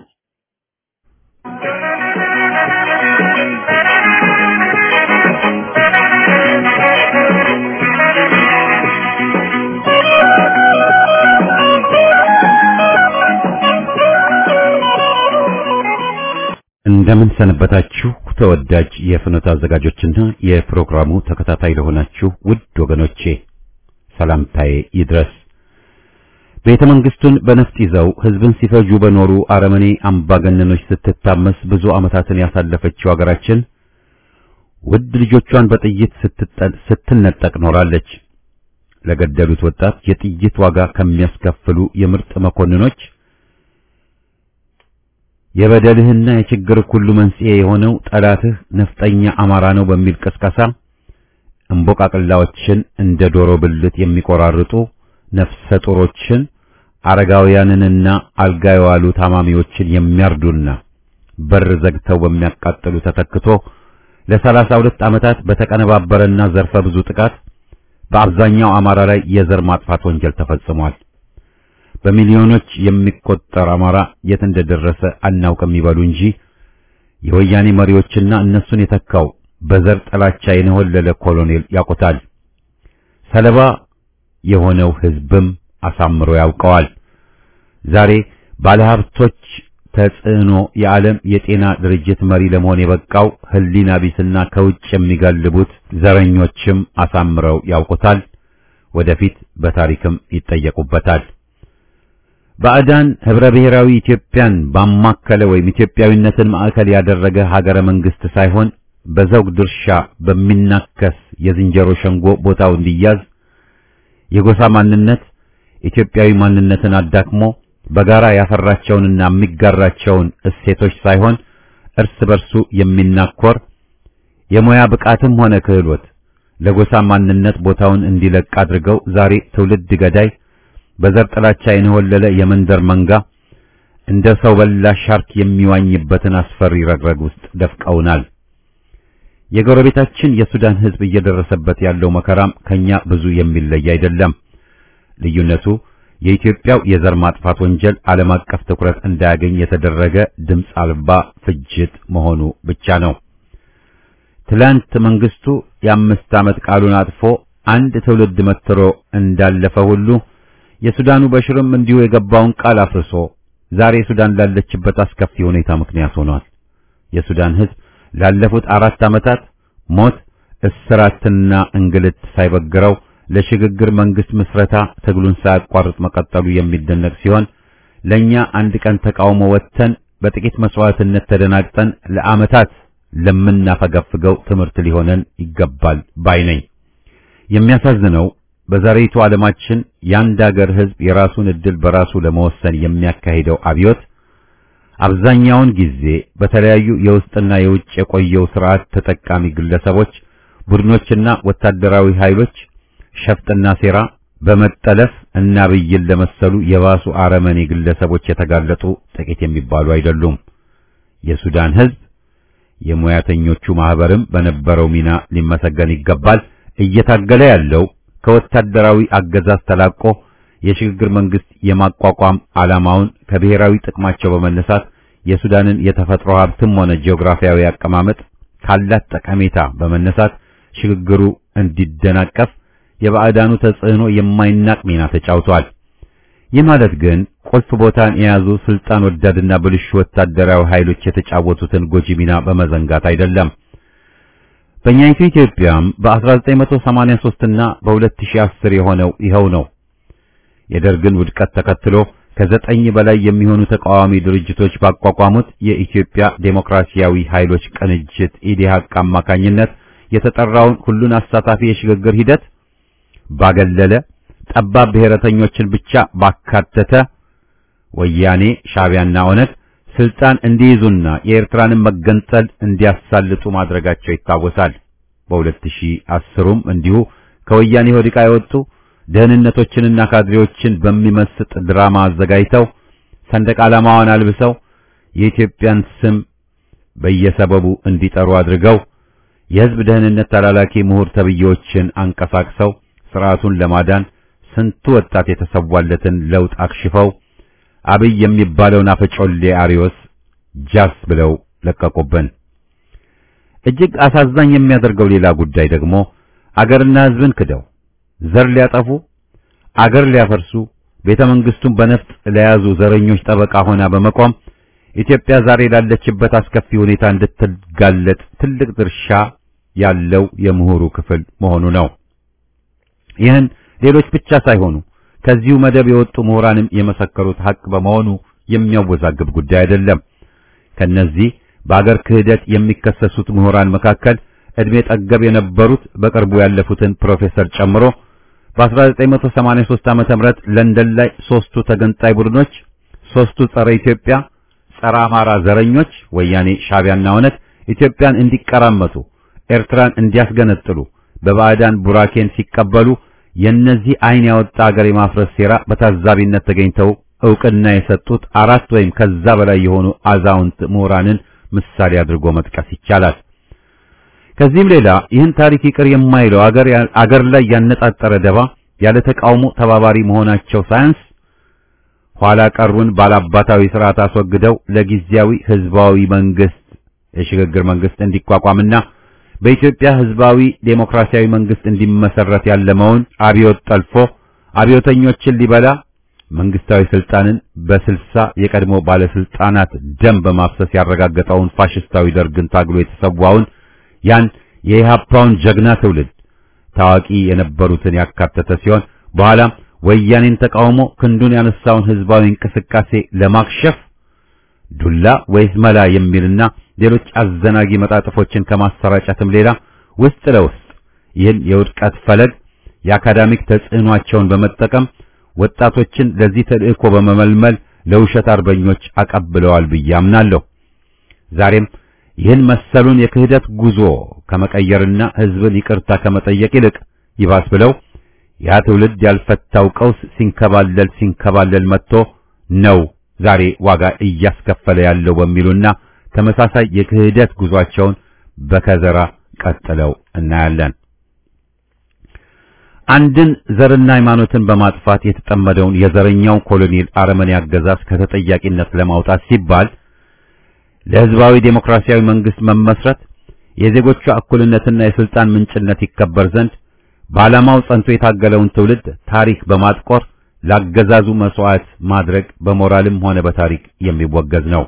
እንደምን ሰነበታችሁ ተወዳጅ የፍኖተ አዘጋጆችና የፕሮግራሙ ተከታታይ ለሆናችሁ ውድ ወገኖቼ ሰላምታዬ ይድረስ። ቤተ መንግስቱን በነፍጥ ይዘው ህዝብን ሲፈጁ በኖሩ አረመኔ አምባገነኖች ስትታመስ ብዙ ዓመታትን ያሳለፈችው ሀገራችን ውድ ልጆቿን በጥይት ስትነጠቅ ኖራለች። ለገደሉት ወጣት የጥይት ዋጋ ከሚያስከፍሉ የምርጥ መኮንኖች የበደልህና የችግር ሁሉ መንስኤ የሆነው ጠላትህ ነፍጠኛ አማራ ነው በሚል ቅስቀሳ እምቦቃቅላዎችን እንደ ዶሮ ብልት የሚቆራርጡ ነፍሰ ጡሮችን አረጋውያንንና አልጋ የዋሉ ታማሚዎችን የሚያርዱና በር ዘግተው በሚያቃጥሉ ተተክቶ ለሰላሳ ሁለት ዓመታት በተቀነባበረና ዘርፈ ብዙ ጥቃት በአብዛኛው አማራ ላይ የዘር ማጥፋት ወንጀል ተፈጽሟል። በሚሊዮኖች የሚቆጠር አማራ የት እንደደረሰ አናውቅም ይበሉ እንጂ የወያኔ መሪዎችና እነሱን የተካው በዘር ጥላቻ የነሆለለ ኮሎኔል ያውቁታል። ሰለባ የሆነው ህዝብም አሳምሮ ያውቀዋል። ዛሬ ባለሀብቶች ተጽዕኖ የዓለም የጤና ድርጅት መሪ ለመሆን የበቃው ህሊና ቢስና ከውጭ የሚጋልቡት ዘረኞችም አሳምረው ያውቁታል። ወደፊት በታሪክም ይጠየቁበታል። ባዕዳን ህብረ ብሔራዊ ኢትዮጵያን ባማከለ ወይም ኢትዮጵያዊነትን ማዕከል ያደረገ ሀገረ መንግስት ሳይሆን በዘውግ ድርሻ በሚናከስ የዝንጀሮ ሸንጎ ቦታው እንዲያዝ የጎሳ ማንነት ኢትዮጵያዊ ማንነትን አዳክሞ በጋራ ያፈራቸውንና የሚጋራቸውን እሴቶች ሳይሆን እርስ በርሱ የሚናኮር የሙያ ብቃትም ሆነ ክህሎት ለጎሳ ማንነት ቦታውን እንዲለቅ አድርገው ዛሬ ትውልድ ገዳይ በዘር ጥላቻ የነወለለ የመንደር መንጋ እንደ ሰው በላ ሻርክ የሚዋኝበትን አስፈሪ ረግረግ ውስጥ ደፍቀውናል። የጎረቤታችን የሱዳን ህዝብ እየደረሰበት ያለው መከራም ከኛ ብዙ የሚለይ አይደለም። ልዩነቱ የኢትዮጵያው የዘር ማጥፋት ወንጀል ዓለም አቀፍ ትኩረት እንዳያገኝ የተደረገ ድምፅ አልባ ፍጅት መሆኑ ብቻ ነው። ትላንት መንግስቱ የአምስት ዓመት ቃሉን አጥፎ አንድ ትውልድ መትሮ እንዳለፈ ሁሉ የሱዳኑ በሽርም እንዲሁ የገባውን ቃል አፍርሶ ዛሬ ሱዳን ላለችበት አስከፊ ሁኔታ ምክንያት ሆኗል። የሱዳን ህዝብ ላለፉት አራት ዓመታት ሞት፣ እስራትና እንግልት ሳይበግረው ለሽግግር መንግስት ምስረታ ትግሉን ሳያቋርጥ መቀጠሉ የሚደነቅ ሲሆን ለኛ አንድ ቀን ተቃውሞ ወጥተን በጥቂት መስዋዕትነት ተደናግጠን ለዓመታት ለምናፈገፍገው ትምህርት ሊሆነን ይገባል ባይ ነኝ። የሚያሳዝነው በዛሬይቱ ዓለማችን የአንድ አገር ህዝብ የራሱን ዕድል በራሱ ለመወሰን የሚያካሂደው አብዮት አብዛኛውን ጊዜ በተለያዩ የውስጥና የውጭ የቆየው ስርዓት ተጠቃሚ ግለሰቦች፣ ቡድኖችና ወታደራዊ ኃይሎች ሸፍጥና ሴራ በመጠለፍ እና ብይን ለመሰሉ የባሱ አረመኔ ግለሰቦች የተጋለጡ ጥቂት የሚባሉ አይደሉም። የሱዳን ሕዝብ የሙያተኞቹ ማህበርም በነበረው ሚና ሊመሰገን ይገባል። እየታገለ ያለው ከወታደራዊ አገዛዝ ተላቆ የሽግግር መንግስት የማቋቋም ዓላማውን ከብሔራዊ ጥቅማቸው በመነሳት የሱዳንን የተፈጥሮ ሀብትም ሆነ ጂኦግራፊያዊ አቀማመጥ ካላት ጠቀሜታ በመነሳት ሽግግሩ እንዲደናቀፍ የባዕዳኑ ተጽዕኖ የማይናቅ ሚና ተጫውቷል። ይህ ማለት ግን ቁልፍ ቦታን የያዙ ስልጣን ወዳድና ብልሹ ወታደራዊ ኃይሎች የተጫወቱትን ጎጂ ሚና በመዘንጋት አይደለም። በእኛይቱ ኢትዮጵያም በ1983 እና በ2010 የሆነው ይኸው ነው። የደርግን ውድቀት ተከትሎ ከዘጠኝ በላይ የሚሆኑ ተቃዋሚ ድርጅቶች ባቋቋሙት የኢትዮጵያ ዴሞክራሲያዊ ኃይሎች ቅንጅት ኢዴሃቅ አማካኝነት የተጠራውን ሁሉን አሳታፊ የሽግግር ሂደት ባገለለ ጠባብ ብሔረተኞችን ብቻ ባካተተ ወያኔ ሻዕቢያና ኦነግ ስልጣን እንዲይዙና የኤርትራንን መገንጠል እንዲያሳልጡ ማድረጋቸው ይታወሳል። በ2010ም እንዲሁ ከወያኔ ሆድቃ የወጡ ደህንነቶችንና ካድሬዎችን በሚመስጥ ድራማ አዘጋጅተው ሰንደቅ ዓላማዋን አልብሰው የኢትዮጵያን ስም በየሰበቡ እንዲጠሩ አድርገው የሕዝብ ደህንነት ተላላኪ ምሁር ተብዬዎችን አንቀሳቅሰው ስርዓቱን ለማዳን ስንቱ ወጣት የተሰዋለትን ለውጥ አክሽፈው አብይ የሚባለውን አፈጮሌ አሪዮስ ጃስ ብለው ለቀቁብን። እጅግ አሳዛኝ የሚያደርገው ሌላ ጉዳይ ደግሞ አገርና ሕዝብን ክደው ዘር ሊያጠፉ አገር ሊያፈርሱ ቤተ መንግስቱን በነፍጥ ለያዙ ዘረኞች ጠበቃ ሆና በመቆም ኢትዮጵያ ዛሬ ላለችበት አስከፊ ሁኔታ እንድትጋለጥ ትልቅ ድርሻ ያለው የምሁሩ ክፍል መሆኑ ነው። ይህን ሌሎች ብቻ ሳይሆኑ ከዚሁ መደብ የወጡ ምሁራንም የመሰከሩት ሐቅ በመሆኑ የሚያወዛግብ ጉዳይ አይደለም። ከነዚህ በአገር ክህደት የሚከሰሱት ምሁራን መካከል ዕድሜ ጠገብ የነበሩት በቅርቡ ያለፉትን ፕሮፌሰር ጨምሮ በ1983 ዓመተ ምህረት ለንደን ላይ ሶስቱ ተገንጣይ ቡድኖች፣ ሶስቱ ጸረ ኢትዮጵያ፣ ጸረ አማራ ዘረኞች ወያኔ፣ ሻዕቢያና ኦነግ ኢትዮጵያን እንዲቀራመቱ፣ ኤርትራን እንዲያስገነጥሉ በባዕዳን ቡራኬን ሲቀበሉ የነዚህ አይን ያወጣ አገር የማፍረስ ሴራ በታዛቢነት ተገኝተው ዕውቅና የሰጡት አራት ወይም ከዛ በላይ የሆኑ አዛውንት ምሁራንን ምሳሌ አድርጎ መጥቀስ ይቻላል። ከዚህም ሌላ ይህን ታሪክ ይቅር የማይለው አገር አገር ላይ ያነጣጠረ ደባ ያለ ተቃውሞ ተባባሪ መሆናቸው ሳያንስ ኋላ ቀሩን ባላባታዊ ስርዓት አስወግደው ለጊዜያዊ ህዝባዊ መንግስት የሽግግር መንግስት እንዲቋቋምና በኢትዮጵያ ህዝባዊ ዴሞክራሲያዊ መንግስት እንዲመሰረት ያለመውን አብዮት ጠልፎ አብዮተኞችን ሊበላ መንግስታዊ ስልጣንን በስልሳ የቀድሞ ባለስልጣናት ደም በማፍሰስ ያረጋገጠውን ፋሽስታዊ ደርግን ታግሎ የተሰዋውን ያን የኢህአፓውን ጀግና ትውልድ ታዋቂ የነበሩትን ያካተተ ሲሆን በኋላም ወያኔን ተቃውሞ ክንዱን ያነሳውን ህዝባዊ እንቅስቃሴ ለማክሸፍ ዱላ ወይስ መላ የሚልና ሌሎች አዘናጊ መጣጥፎችን ከማሰራጨትም ሌላ ውስጥ ለውስጥ ይህን የውድቀት ፈለግ የአካዳሚክ ተጽዕኗቸውን በመጠቀም ወጣቶችን ለዚህ ተልእኮ በመመልመል ለውሸት አርበኞች አቀብለዋል ብዬ አምናለሁ። ዛሬም ይህን መሰሉን የክህደት ጉዞ ከመቀየርና ህዝብን ይቅርታ ከመጠየቅ ይልቅ ይባስ ብለው ያ ትውልድ ያልፈታው ቀውስ ሲንከባለል ሲንከባለል መጥቶ ነው ዛሬ ዋጋ እያስከፈለ ያለው በሚሉና ተመሳሳይ የክህደት ጉዟቸውን በከዘራ ቀጥለው እናያለን። አንድን ዘርና ሃይማኖትን በማጥፋት የተጠመደውን የዘረኛው ኮሎኔል አረመኔ አገዛዝ ከተጠያቂነት ለማውጣት ሲባል ለህዝባዊ ዴሞክራሲያዊ መንግስት መመስረት የዜጎቿ እኩልነትና የስልጣን ምንጭነት ይከበር ዘንድ በዓላማው ጸንቶ የታገለውን ትውልድ ታሪክ በማጥቆር ላገዛዙ መስዋዕት ማድረግ በሞራልም ሆነ በታሪክ የሚወገዝ ነው።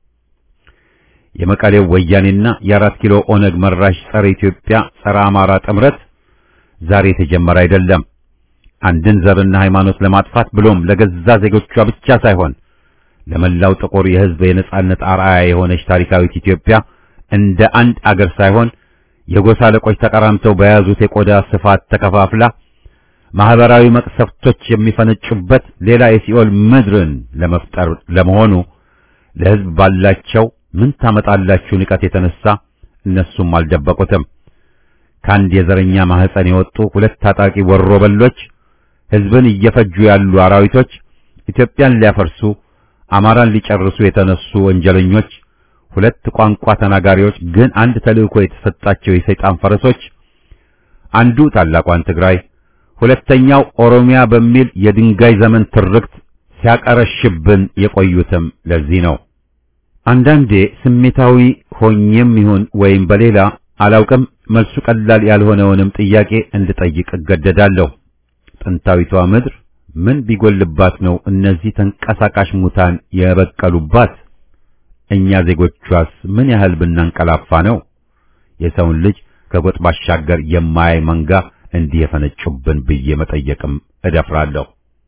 የመቀሌው ወያኔና የአራት ኪሎ ኦነግ መራሽ ጸረ ኢትዮጵያ ጸረ አማራ ጥምረት ዛሬ የተጀመረ አይደለም። አንድን ዘርና ሃይማኖት ለማጥፋት ብሎም ለገዛ ዜጎቿ ብቻ ሳይሆን ለመላው ጥቁር የህዝብ የነጻነት አርአያ የሆነች ታሪካዊት ኢትዮጵያ እንደ አንድ አገር ሳይሆን የጎሳ አለቆች ተቀራምተው በያዙት የቆዳ ስፋት ተከፋፍላ ማህበራዊ መቅሰፍቶች የሚፈነጩበት ሌላ የሲኦል ምድርን ለመፍጠር ለመሆኑ ለሕዝብ ባላቸው ምን ታመጣላችሁ ንቀት የተነሳ እነሱም አልደበቁትም። ከአንድ የዘረኛ ማህፀን የወጡ ሁለት ታጣቂ ወሮ በሎች ሕዝብን እየፈጁ ያሉ አራዊቶች ኢትዮጵያን ሊያፈርሱ አማራን ሊጨርሱ የተነሱ ወንጀለኞች ሁለት ቋንቋ ተናጋሪዎች ግን አንድ ተልእኮ የተሰጣቸው የሰይጣን ፈረሶች አንዱ ታላቋን ትግራይ ሁለተኛው ኦሮሚያ በሚል የድንጋይ ዘመን ትርክት ሲያቀረሽብን የቆዩትም ለዚህ ነው። አንዳንዴ ስሜታዊ ሆኜም ይሁን ወይም በሌላ አላውቅም መልሱ ቀላል ያልሆነውንም ጥያቄ እንድጠይቅ እገደዳለሁ። ጥንታዊቷ ምድር ምን ቢጎልባት ነው እነዚህ ተንቀሳቃሽ ሙታን የበቀሉባት? እኛ ዜጎቿስ ምን ያህል ብናንቀላፋ ነው የሰውን ልጅ ከጎጥ ባሻገር የማያይ መንጋ እንዲህ የፈነጩብን ብዬ መጠየቅም እደፍራለሁ።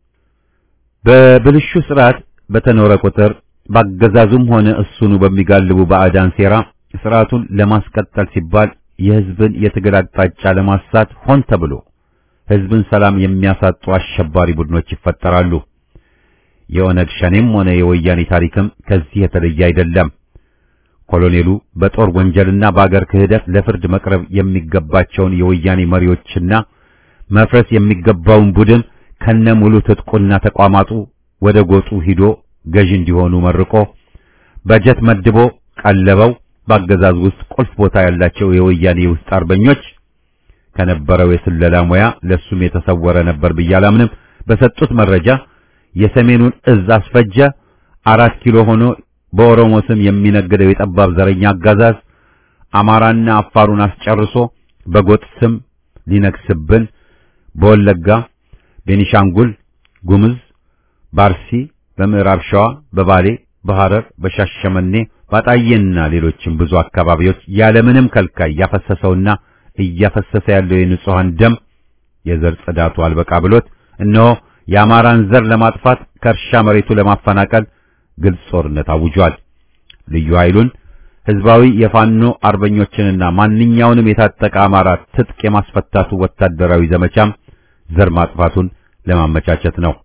በብልሹ ስርዓት በተኖረ ቁጥር ባገዛዙም ሆነ እሱኑ በሚጋልቡ ባዕዳን ሴራ ስርዓቱን ለማስቀጠል ሲባል የሕዝብን የትግል አቅጣጫ ለማሳት ሆን ተብሎ ሕዝብን ሰላም የሚያሳጡ አሸባሪ ቡድኖች ይፈጠራሉ። የኦነግ ሸኔም ሆነ የወያኔ ታሪክም ከዚህ የተለየ አይደለም። ኮሎኔሉ በጦር ወንጀልና በአገር ክህደት ለፍርድ መቅረብ የሚገባቸውን የወያኔ መሪዎችና መፍረስ የሚገባውን ቡድን ከነ ሙሉ ትጥቁና ተቋማቱ ወደ ጎጡ ሂዶ ገዥ እንዲሆኑ መርቆ በጀት መድቦ ቀለበው በአገዛዝ ውስጥ ቁልፍ ቦታ ያላቸው የወያኔ ውስጥ አርበኞች ከነበረው የስለላ ሙያ ለሱም የተሰወረ ነበር ብዬ አላምንም። በሰጡት መረጃ የሰሜኑን እዝ አስፈጀ። አራት ኪሎ ሆኖ በኦሮሞ ስም የሚነግደው የጠባብ ዘረኛ አጋዛዝ አማራና አፋሩን አስጨርሶ በጎጥ ስም ሊነግስብን በወለጋ፣ ቤኒሻንጉል ጉምዝ፣ ባርሲ፣ በምዕራብ ሸዋ፣ በባሌ፣ በሐረር፣ በሻሸመኔ፣ ባጣዬና ሌሎችም ብዙ አካባቢዎች ያለምንም ከልካይ ያፈሰሰውና እያፈሰሰ ያለው የንጹሃን ደም የዘር ጽዳቱ አልበቃ ብሎት እነሆ የአማራን ዘር ለማጥፋት ከእርሻ መሬቱ ለማፈናቀል ግልጽ ጦርነት አውጇል። ልዩ ኃይሉን ህዝባዊ የፋኖ አርበኞችንና ማንኛውንም የታጠቀ አማራ ትጥቅ የማስፈታቱ ወታደራዊ ዘመቻም ዘር ማጥፋቱን ለማመቻቸት ነው።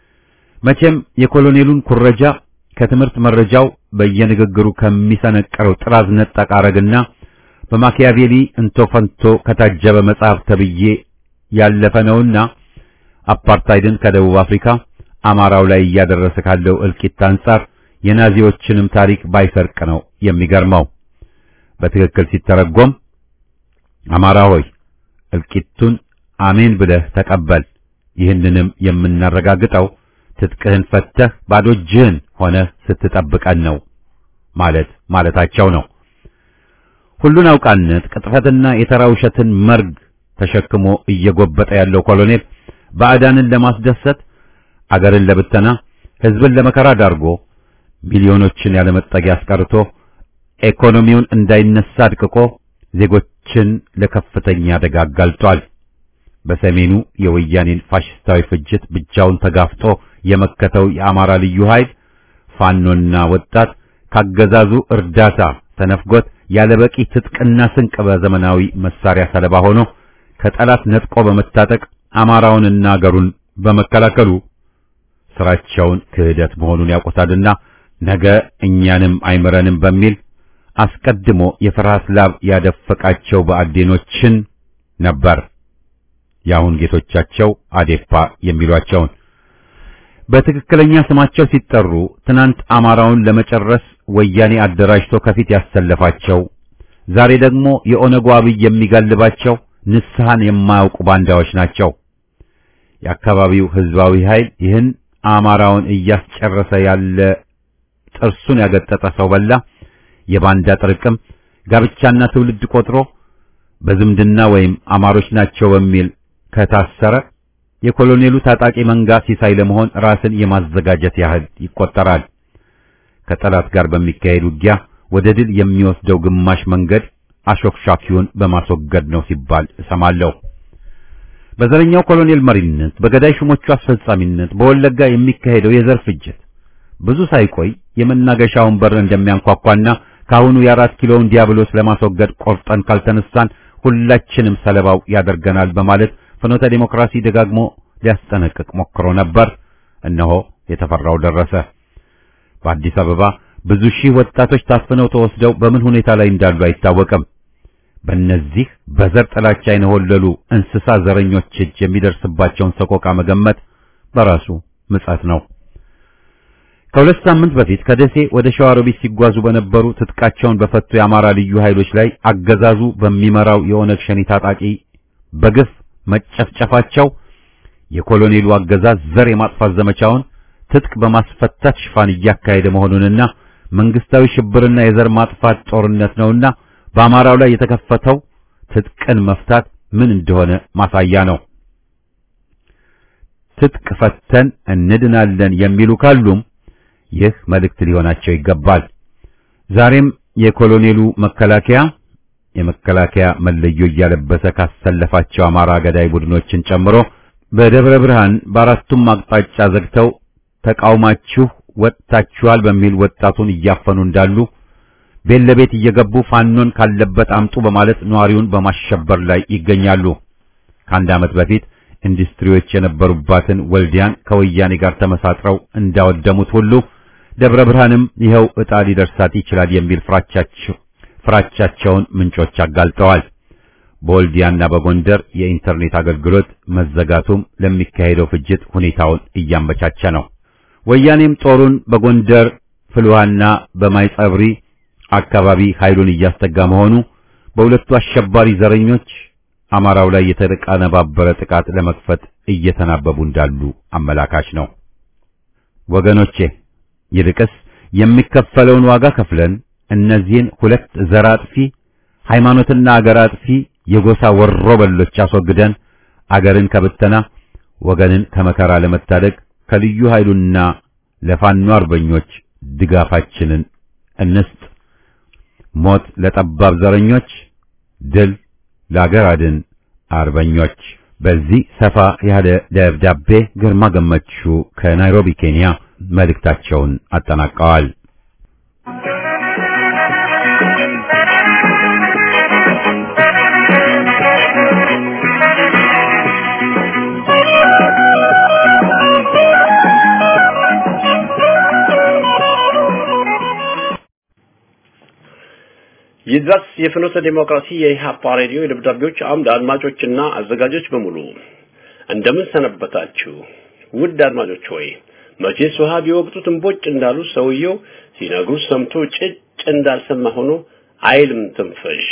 መቼም የኮሎኔሉን ኩረጃ ከትምህርት መረጃው በየንግግሩ ከሚሰነቀረው ጥራዝ ነጠቅ አረግና በማኪያቬሊ እንቶ ፈንቶ ከታጀበ መጽሐፍ ተብዬ ያለፈ ነውና አፓርታይድን ከደቡብ አፍሪካ አማራው ላይ እያደረሰ ካለው እልቂት አንጻር የናዚዎችንም ታሪክ ባይሰርቅ ነው የሚገርመው። በትክክል ሲተረጎም አማራ ሆይ እልቂቱን አሜን ብለህ ተቀበል፣ ይህንንም የምናረጋግጠው ትጥቅህን ፈተህ ባዶ እጅህን ሆነህ ስትጠብቀን ነው ማለት ማለታቸው ነው። ሁሉን አውቃነት ቅጥፈትና የተራ ውሸትን መርግ ተሸክሞ እየጎበጠ ያለው ኮሎኔል ባዕዳንን ለማስደሰት አገርን ለብተና ሕዝብን ለመከራ ዳርጎ ሚሊዮኖችን ያለመጠጊያ አስቀርቶ ኢኮኖሚውን እንዳይነሳ አድቅቆ ዜጎችን ለከፍተኛ አደጋ አጋልጧል። በሰሜኑ የወያኔን ፋሽስታዊ ፍጅት ብቻውን ተጋፍጦ የመከተው የአማራ ልዩ ኃይል ፋኖና ወጣት ካገዛዙ እርዳታ ተነፍጎት ያለበቂ ትጥቅና ስንቅ በዘመናዊ መሳሪያ ሰለባ ሆኖ ከጠላት ነጥቆ በመታጠቅ አማራውንና አገሩን በመከላከሉ ስራቸውን ክህደት መሆኑን ያውቁታልና ነገ እኛንም አይምረንም በሚል አስቀድሞ የፍርሃት ላብ ያደፈቃቸው በአዴኖችን ነበር የአሁን ጌቶቻቸው አዴፓ የሚሏቸውን በትክክለኛ ስማቸው ሲጠሩ ትናንት አማራውን ለመጨረስ ወያኔ አደራጅቶ ከፊት ያሰለፋቸው ዛሬ ደግሞ የኦነጉ አብይ የሚጋልባቸው ንስሐን የማያውቁ ባንዳዎች ናቸው። የአካባቢው ህዝባዊ ኃይል ይህን አማራውን እያስጨረሰ ያለ ጥርሱን ያገጠጠ ሰው በላ የባንዳ ጥርቅም ጋብቻና ትውልድ ቆጥሮ በዝምድና ወይም አማሮች ናቸው በሚል ከታሰረ የኮሎኔሉ ታጣቂ መንጋ ሲሳይ ለመሆን ራስን የማዘጋጀት ያህል ይቆጠራል። ከጠላት ጋር በሚካሄድ ውጊያ ወደ ድል የሚወስደው ግማሽ መንገድ አሾክሻኪውን በማስወገድ ነው ሲባል እሰማለሁ። በዘረኛው ኮሎኔል መሪነት በገዳይ ሹሞቹ አስፈጻሚነት በወለጋ የሚካሄደው የዘር ፍጅት ብዙ ሳይቆይ የመናገሻውን በር እንደሚያንኳኳና ካሁኑ የአራት ኪሎውን ዲያብሎስ ለማስወገድ ቆርጠን ካልተነሳን ሁላችንም ሰለባው ያደርገናል በማለት ፍኖተ ዲሞክራሲ ደጋግሞ ሊያስጠነቅቅ ሞክሮ ነበር። እነሆ የተፈራው ደረሰ። በአዲስ አበባ ብዙ ሺህ ወጣቶች ታፍነው ተወስደው በምን ሁኔታ ላይ እንዳሉ አይታወቅም። በእነዚህ በዘር ጥላቻ የነወለሉ እንስሳ ዘረኞች እጅ የሚደርስባቸውን ሰቆቃ መገመት በራሱ ምጸት ነው። ከሁለት ሳምንት በፊት ከደሴ ወደ ሸዋሮቢት ሲጓዙ በነበሩ ትጥቃቸውን በፈቱ የአማራ ልዩ ኃይሎች ላይ አገዛዙ በሚመራው የኦነግ ሸኔ ታጣቂ በግፍ መጨፍጨፋቸው የኮሎኔሉ አገዛዝ ዘር የማጥፋት ዘመቻውን ትጥቅ በማስፈታት ሽፋን እያካሄደ መሆኑንና መንግስታዊ ሽብርና የዘር ማጥፋት ጦርነት ነውና በአማራው ላይ የተከፈተው ትጥቅን መፍታት ምን እንደሆነ ማሳያ ነው። ትጥቅ ፈተን እንድናለን የሚሉ ካሉም ይህ መልእክት ሊሆናቸው ይገባል። ዛሬም የኮሎኔሉ መከላከያ የመከላከያ መለዮ እያለበሰ ካሰለፋቸው አማራ ገዳይ ቡድኖችን ጨምሮ በደብረ ብርሃን በአራቱም አቅጣጫ ዘግተው ተቃውማችሁ ወጥታችኋል በሚል ወጣቱን እያፈኑ እንዳሉ ቤት ለቤት እየገቡ ፋኖን ካለበት አምጡ በማለት ነዋሪውን በማሸበር ላይ ይገኛሉ። ከአንድ ዓመት በፊት ኢንዱስትሪዎች የነበሩባትን ወልዲያን ከወያኔ ጋር ተመሳጥረው እንዳወደሙት ሁሉ ደብረ ብርሃንም ይኸው ዕጣ ሊደርሳት ይችላል የሚል ፍራቻቸው ፍራቻቸውን ምንጮች አጋልጠዋል። በወልዲያና በጎንደር የኢንተርኔት አገልግሎት መዘጋቱም ለሚካሄደው ፍጅት ሁኔታውን እያመቻቸ ነው። ወያኔም ጦሩን በጎንደር ፍልውሃና በማይጸብሪ አካባቢ ኃይሉን እያስጠጋ መሆኑ በሁለቱ አሸባሪ ዘረኞች አማራው ላይ የተቀነባበረ ጥቃት ለመክፈት እየተናበቡ እንዳሉ አመላካች ነው። ወገኖቼ ይልቅስ የሚከፈለውን ዋጋ ከፍለን እነዚህን ሁለት ዘር አጥፊ ሃይማኖትና አገር አጥፊ የጎሳ ወሮ በሎች አስወግደን አገርን ከብተና ወገንን ከመከራ ለመታደግ ከልዩ ኃይሉና ለፋኖ አርበኞች ድጋፋችንን እንስጥ። ሞት ለጠባብ ዘረኞች፣ ድል ለአገር አድን አርበኞች። በዚህ ሰፋ ያለ ደብዳቤ ግርማ ገመቹ ከናይሮቢ ኬንያ መልእክታቸውን አጠናቀዋል። ይድረስ የፍኖተ ዲሞክራሲ የኢህአፓ ሬዲዮ የደብዳቤዎች አምድ አድማጮችና አዘጋጆች በሙሉ እንደምን ሰነበታችሁ? ውድ አድማጮች ሆይ መቼስ ውሃ ቢወቅጡት እምቦጭ እንዳሉ ሰውየው ሲነግሩ ሰምቶ ጭጭ እንዳልሰማ ሆኖ አይልም ትንፍሽ።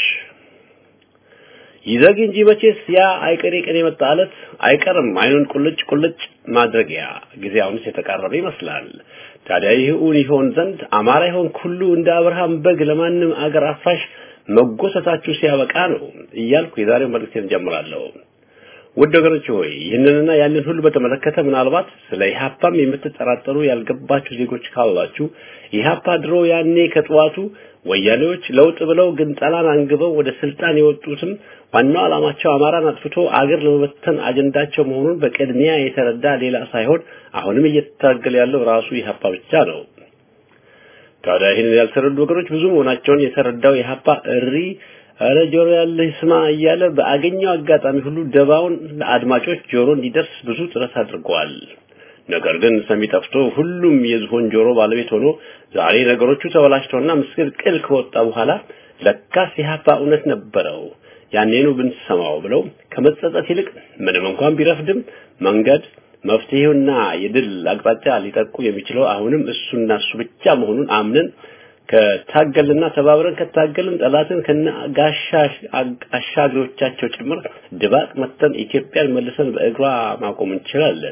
ይዘግ እንጂ መቼስ ያ አይቀሬ ቀን የመጣ ዕለት አይቀርም አይኑን ቁልጭ ቁልጭ ማድረጊያ ጊዜ አሁንስ የተቃረበ ይመስላል። ታዲያ ይህ እውን ይሆን ዘንድ አማራ ይሆን ሁሉ እንደ አብርሃም በግ ለማንም አገር አፍራሽ መጎሰታችሁ ሲያበቃ ነው እያልኩ የዛሬው መልእክቴን ጀምራለሁ። ውድ ወገኖች ሆይ ይህንንና ያንን ሁሉ በተመለከተ ምናልባት ስለ ኢህአፓም የምትጠራጠሩ ያልገባችሁ ዜጎች ካላችሁ ኢህአፓ ድሮ ያኔ ከጠዋቱ ወያኔዎች ለውጥ ብለው ግን ጠላን አንግበው ወደ ስልጣን የወጡትም ዋናው ዓላማቸው አማራን አጥፍቶ አገር ለመበተን አጀንዳቸው መሆኑን በቅድሚያ የተረዳ ሌላ ሳይሆን አሁንም እየተታገለ ያለው ራሱ ኢህአፓ ብቻ ነው። ታዲያ ይህንን ያልተረዱ ወገኖች ብዙ መሆናቸውን የተረዳው ኢህአፓ እሪ እረ ጆሮ ያለህ ስማ እያለ በአገኘው አጋጣሚ ሁሉ ደባውን ለአድማጮች ጆሮ እንዲደርስ ብዙ ጥረት አድርገዋል። ነገር ግን ሰሚ ጠፍቶ ሁሉም የዝሆን ጆሮ ባለቤት ሆኖ ዛሬ ነገሮቹ ተበላሽተውና ምስቅልቅል ከወጣ በኋላ ለካስ ኢህአፓ እውነት ነበረው ያኔኑ ብንሰማው ብለው ከመጸጸት ይልቅ ምንም እንኳን ቢረፍድም መንገድ መፍትሄውና የድል አቅጣጫ ሊጠቁ የሚችለው አሁንም እሱና እሱ ብቻ መሆኑን አምነን ከታገልና ተባብረን ከታገልን ጠላትን ከነ ጋሻ አሻግሮቻቸው ጭምር ድባቅ መተን ኢትዮጵያን መልሰን በእግሯ ማቆም እንችላለን።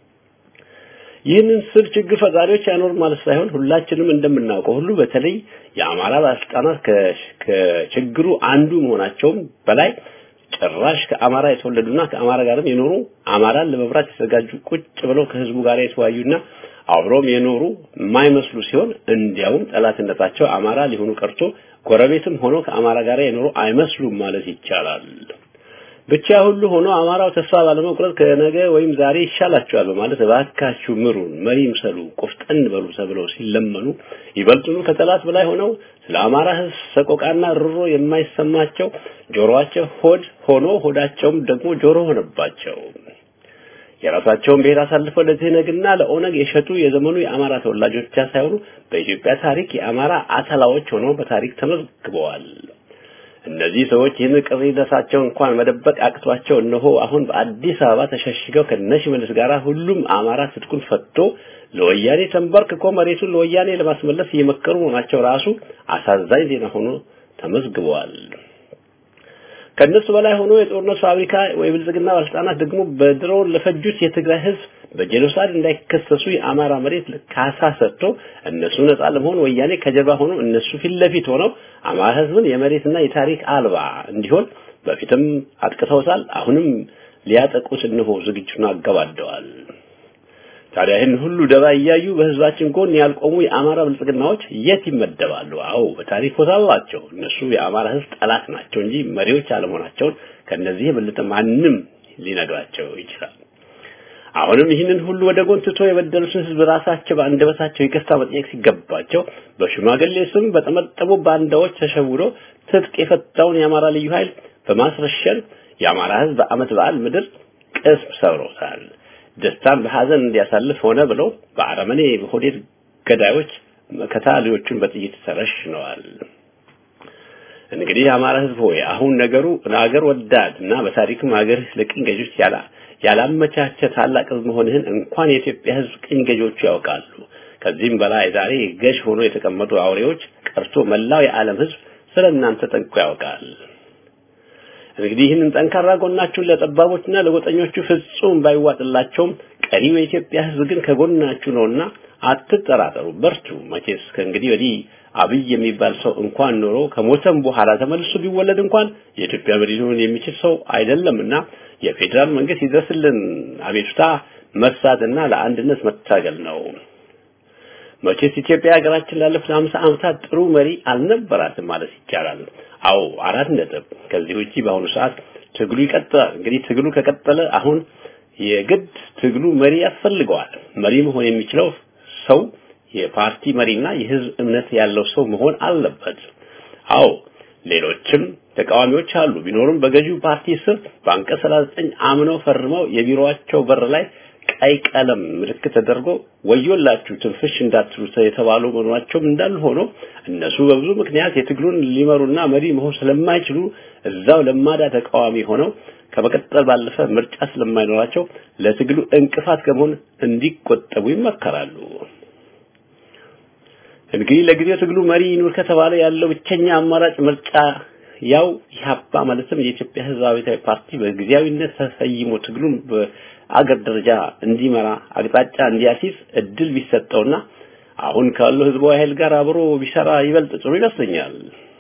ይህንን ስል ችግር ፈጣሪዎች አይኖር ማለት ሳይሆን ሁላችንም እንደምናውቀው ሁሉ በተለይ የአማራ ባለስልጣናት ከችግሩ አንዱ መሆናቸውም በላይ ጭራሽ ከአማራ የተወለዱና ከአማራ ጋርም የኖሩ አማራን ለመብራት የተዘጋጁ ቁጭ ብለው ከህዝቡ ጋር የተወያዩና አብሮም የኖሩ የማይመስሉ ሲሆን እንዲያውም ጠላትነታቸው አማራ ሊሆኑ ቀርቶ ጎረቤትም ሆኖ ከአማራ ጋር የኖሩ አይመስሉም ማለት ይቻላል። ብቻ ሁሉ ሆኖ አማራው ተስፋ ባለመቁረጥ ከነገ ወይም ዛሬ ይሻላቸዋል በማለት እባካችሁ ምሩን፣ መሪ ምሰሉ፣ ቆፍጠን በሉ ተብለው ሲለመኑ ይበልጡኑ ከጠላት በላይ ሆነው ስለ አማራ ህዝብ ሰቆቃና ርሮ የማይሰማቸው ጆሮአቸው ሆድ ሆኖ ሆዳቸውም ደግሞ ጆሮ ሆነባቸው። የራሳቸውን ብሔር አሳልፈው ለትህነግና ለኦነግ የሸጡ የዘመኑ የአማራ ተወላጆች ብቻ ሳይሆኑ በኢትዮጵያ ታሪክ የአማራ አተላዎች ሆነው በታሪክ ተመዝግበዋል። እነዚህ ሰዎች ይህን ቅሪነታቸው እንኳን መደበቅ አቅቷቸው እነሆ አሁን በአዲስ አበባ ተሸሽገው ከነሽመልስ ጋር ሁሉም አማራ ትጥቁን ፈቶ ለወያኔ ተንበርክኮ መሬቱን ለወያኔ ለማስመለስ እየመከሩ መሆናቸው ራሱ አሳዛኝ ዜና ሆኖ ተመዝግበዋል። ከነሱ በላይ ሆኖ የጦርነት ፋብሪካ ወይ ብልጽግና ባለስልጣናት ደግሞ በድሮን ለፈጁት የትግራይ ህዝብ በጄኖሳይድ እንዳይከሰሱ የአማራ መሬት ካሳ ሰጥቶ እነሱ ነጻ ለመሆን ወያኔ ከጀርባ ሆኖ እነሱ ፊት ለፊት ሆነው አማራ ህዝብን የመሬትና የታሪክ አልባ እንዲሆን በፊትም አጥቅተውታል። አሁንም ሊያጠቁት እነሆ ዝግጁን አገባደዋል። ታዲያ ይህን ሁሉ ደባ እያዩ በህዝባችን ጎን ያልቆሙ የአማራ ብልጽግናዎች የት ይመደባሉ? አዎ በታሪክ ቦታ አላቸው። እነሱ የአማራ ህዝብ ጠላት ናቸው እንጂ መሪዎች አለመሆናቸውን ከነዚህ የበለጠ ማንም ሊነግራቸው ይችላል። አሁንም ይህንን ሁሉ ወደ ጎን ትቶ የበደሉትን ህዝብ ራሳቸው በአንደበታቸው ይቅርታ መጠየቅ ሲገባቸው በሽማግሌ ስም በጠመጠሙ ባንዳዎች ተሸውዶ ትጥቅ የፈታውን የአማራ ልዩ ኃይል በማስረሸን የአማራ ህዝብ በአመት በዓል ምድር ቅስም ሰብሮታል። ደስታን በሐዘን እንዲያሳልፍ ሆነ ብለው በአረመኔ በሆዴድ ገዳዮች ከታሊዎቹን በጥይት ተረሽነዋል። እንግዲህ የአማራ ህዝብ ሆይ አሁን ነገሩ ለሀገር ወዳድ እና በታሪክም ሀገር ለቅኝ ገዦች ያላ ያላመቻቸ ታላቅ ህዝብ መሆንህን እንኳን የኢትዮጵያ ህዝብ ቅኝ ገዢዎቹ ያውቃሉ። ከዚህም በላይ ዛሬ ገዥ ሆኖ የተቀመጡ አውሬዎች ቀርቶ መላው የዓለም ህዝብ ስለ እናንተ ጠንቅቆ ያውቃል። እንግዲህ ይህንን ጠንካራ ጎናችሁን ለጠባቦችና ለጎጠኞቹ ፍጹም ባይዋጥላቸውም ቀሪው የኢትዮጵያ ህዝብ ግን ከጎናችሁ ነውና አትጠራጠሩ፣ በርቱ። መቼስ ከእንግዲህ ወዲህ አብይ የሚባል ሰው እንኳን ኖሮ ከሞተም በኋላ ተመልሶ ቢወለድ እንኳን የኢትዮጵያ መሪ ሊሆን የሚችል ሰው አይደለምና የፌዴራል መንግስት ይድረስልን አቤቱታ መሳትና ለአንድነት መታገል ነው። መቼስ ኢትዮጵያ ሀገራችን ላለፉት አምሳ ዓመታት ጥሩ መሪ አልነበራትም ማለት ይቻላል። አዎ አራት ነጥብ። ከዚህ ውጪ በአሁኑ ሰዓት ትግሉ ይቀጥላል። እንግዲህ ትግሉ ከቀጠለ አሁን የግድ ትግሉ መሪ ያስፈልገዋል። መሪ መሆን የሚችለው ሰው የፓርቲ መሪና የህዝብ እምነት ያለው ሰው መሆን አለበት። አዎ ሌሎችም ተቃዋሚዎች አሉ። ቢኖሩም በገዢው ፓርቲ ስር በአንቀጽ 39 አምነው ፈርመው የቢሮአቸው በር ላይ ቀይ ቀለም ምልክት ተደርጎ ወዮላችሁ ትንፍሽ እንዳትሉ የተባሉ መሆናቸውም እንዳሉ ሆኖ እነሱ በብዙ ምክንያት የትግሉን ሊመሩና መሪ መሆን ስለማይችሉ እዛው ለማዳ ተቃዋሚ ሆነው ከመቀጠል ባለፈ ምርጫ ስለማይኖራቸው ለትግሉ እንቅፋት ከመሆን እንዲቆጠቡ ይመከራሉ። እንግዲህ ለጊዜው ትግሉ መሪ ይኑር ከተባለ ያለው ብቸኛ አማራጭ ምርጫ ያው ኢህአፓ ማለትም የኢትዮጵያ ህዝባዊ ፓርቲ በጊዜያዊነት ተሰይሞ ትግሉን በአገር ደረጃ እንዲመራ አቅጣጫ እንዲያሲዝ እድል ቢሰጠውና አሁን ካለው ህዝባዊ ኃይል ጋር አብሮ ቢሰራ ይበልጥ ጥሩ ይመስለኛል።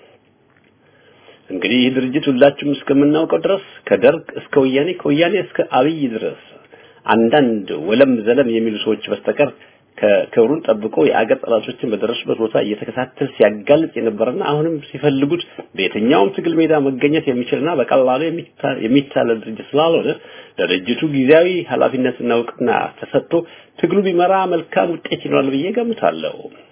እንግዲህ ይህ ድርጅት ሁላችሁም እስከምናውቀው ድረስ ከደርግ እስከ ወያኔ ከወያኔ እስከ አብይ ድረስ አንዳንድ ወለም ዘለም የሚሉ ሰዎች በስተቀር ከክብሩን ጠብቆ የአገር ጠላቶችን በደረሱበት ቦታ እየተከታተል ሲያጋልጥ የነበረና አሁንም ሲፈልጉት በየትኛውም ትግል ሜዳ መገኘት የሚችልና በቀላሉ የሚታለል ድርጅት ስላልሆነ ለድርጅቱ ጊዜያዊ ኃላፊነትና እውቅና ተሰጥቶ ትግሉ ቢመራ መልካም ውጤት ይኖራል ብዬ ገምታለሁ።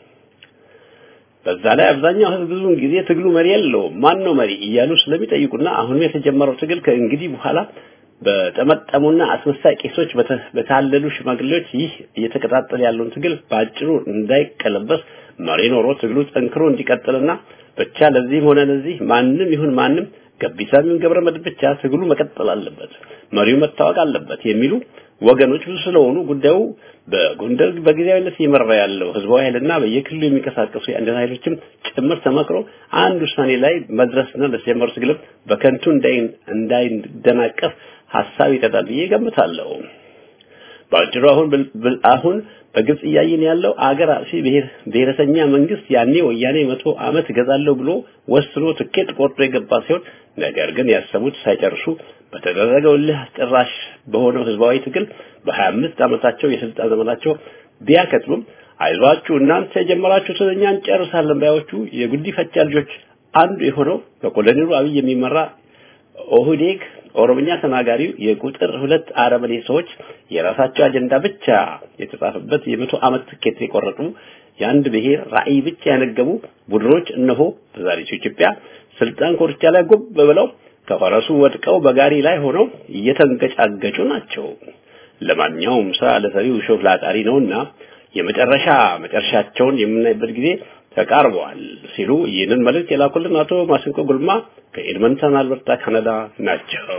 በዛ ላይ አብዛኛው ህዝብ ብዙውን ጊዜ ትግሉ መሪ የለውም፣ ማን ነው መሪ እያሉ ስለሚጠይቁና አሁንም የተጀመረው ትግል ከእንግዲህ በኋላ በጠመጠሙና አስመሳይ ቄሶች በታለሉ ሽማግሌዎች ይህ እየተቀጣጠለ ያለውን ትግል በአጭሩ እንዳይቀለበስ መሪ ኖሮ ትግሉ ጠንክሮ እንዲቀጥልና ብቻ ለዚህም ሆነ ለዚህ ማንም ይሁን ማንም ገቢሳም ይሁን ገብረ መድኅን ብቻ ትግሉ መቀጠል አለበት፣ መሪው መታወቅ አለበት የሚሉ ወገኖች ብዙ ስለሆኑ ጉዳዩ በጎንደር በጊዜያዊነት እየመራ ያለው ህዝባዊ ኃይልና በየክልሉ የሚንቀሳቀሱ የአንድነት ኃይሎችም ጭምር ተመክሮ አንድ ውሳኔ ላይ መድረስና ለተጀመሩ ትግልም በከንቱ እንዳይደናቀፍ ሀሳብ ይቀጣል ብዬ ገምታለሁ። በአጭሩ አሁን አሁን በግልጽ እያየን ያለው አገር አጥፊ ብሔረተኛ መንግስት ያኔ ወያኔ መቶ ዓመት እገዛለሁ ብሎ ወስኖ ትኬት ቆርጦ የገባ ሲሆን ነገር ግን ያሰቡት ሳይጨርሱ በተደረገው እልህ አስጨራሽ በሆነው ህዝባዊ ትግል በ25 ዓመታቸው የስልጣን ዘመናቸው ቢያከትሉም አይዟችሁ እናንተ የጀመራችሁትን እኛ እንጨርሳለን ባዮቹ የጉዲፈቻ ልጆች አንዱ የሆነው በኮሎኔሉ አብይ የሚመራ ኦህዴግ ኦሮምኛ ተናጋሪው የቁጥር ሁለት አረመኔ ሰዎች የራሳቸው አጀንዳ ብቻ የተጻፈበት የመቶ ዓመት ትኬት የቆረጡ የአንድ ብሔር ራዕይ ብቻ ያነገቡ ቡድኖች እነሆ በዛሬቱ ኢትዮጵያ ስልጣን ኮርቻ ላይ ጉብ ብለው ከፈረሱ ወድቀው በጋሪ ላይ ሆነው እየተንገጫገጩ ናቸው። ለማንኛውም ስራ ለሰሪው ሾፍ ላጣሪ ነውና የመጨረሻ መጨረሻቸውን የምናይበት ጊዜ ተቃርበዋል ሲሉ ይህንን መልእክት የላኩልን አቶ ማስንቆ ጉልማ ከኤድመንተን አልበርታ ካናዳ ናቸው።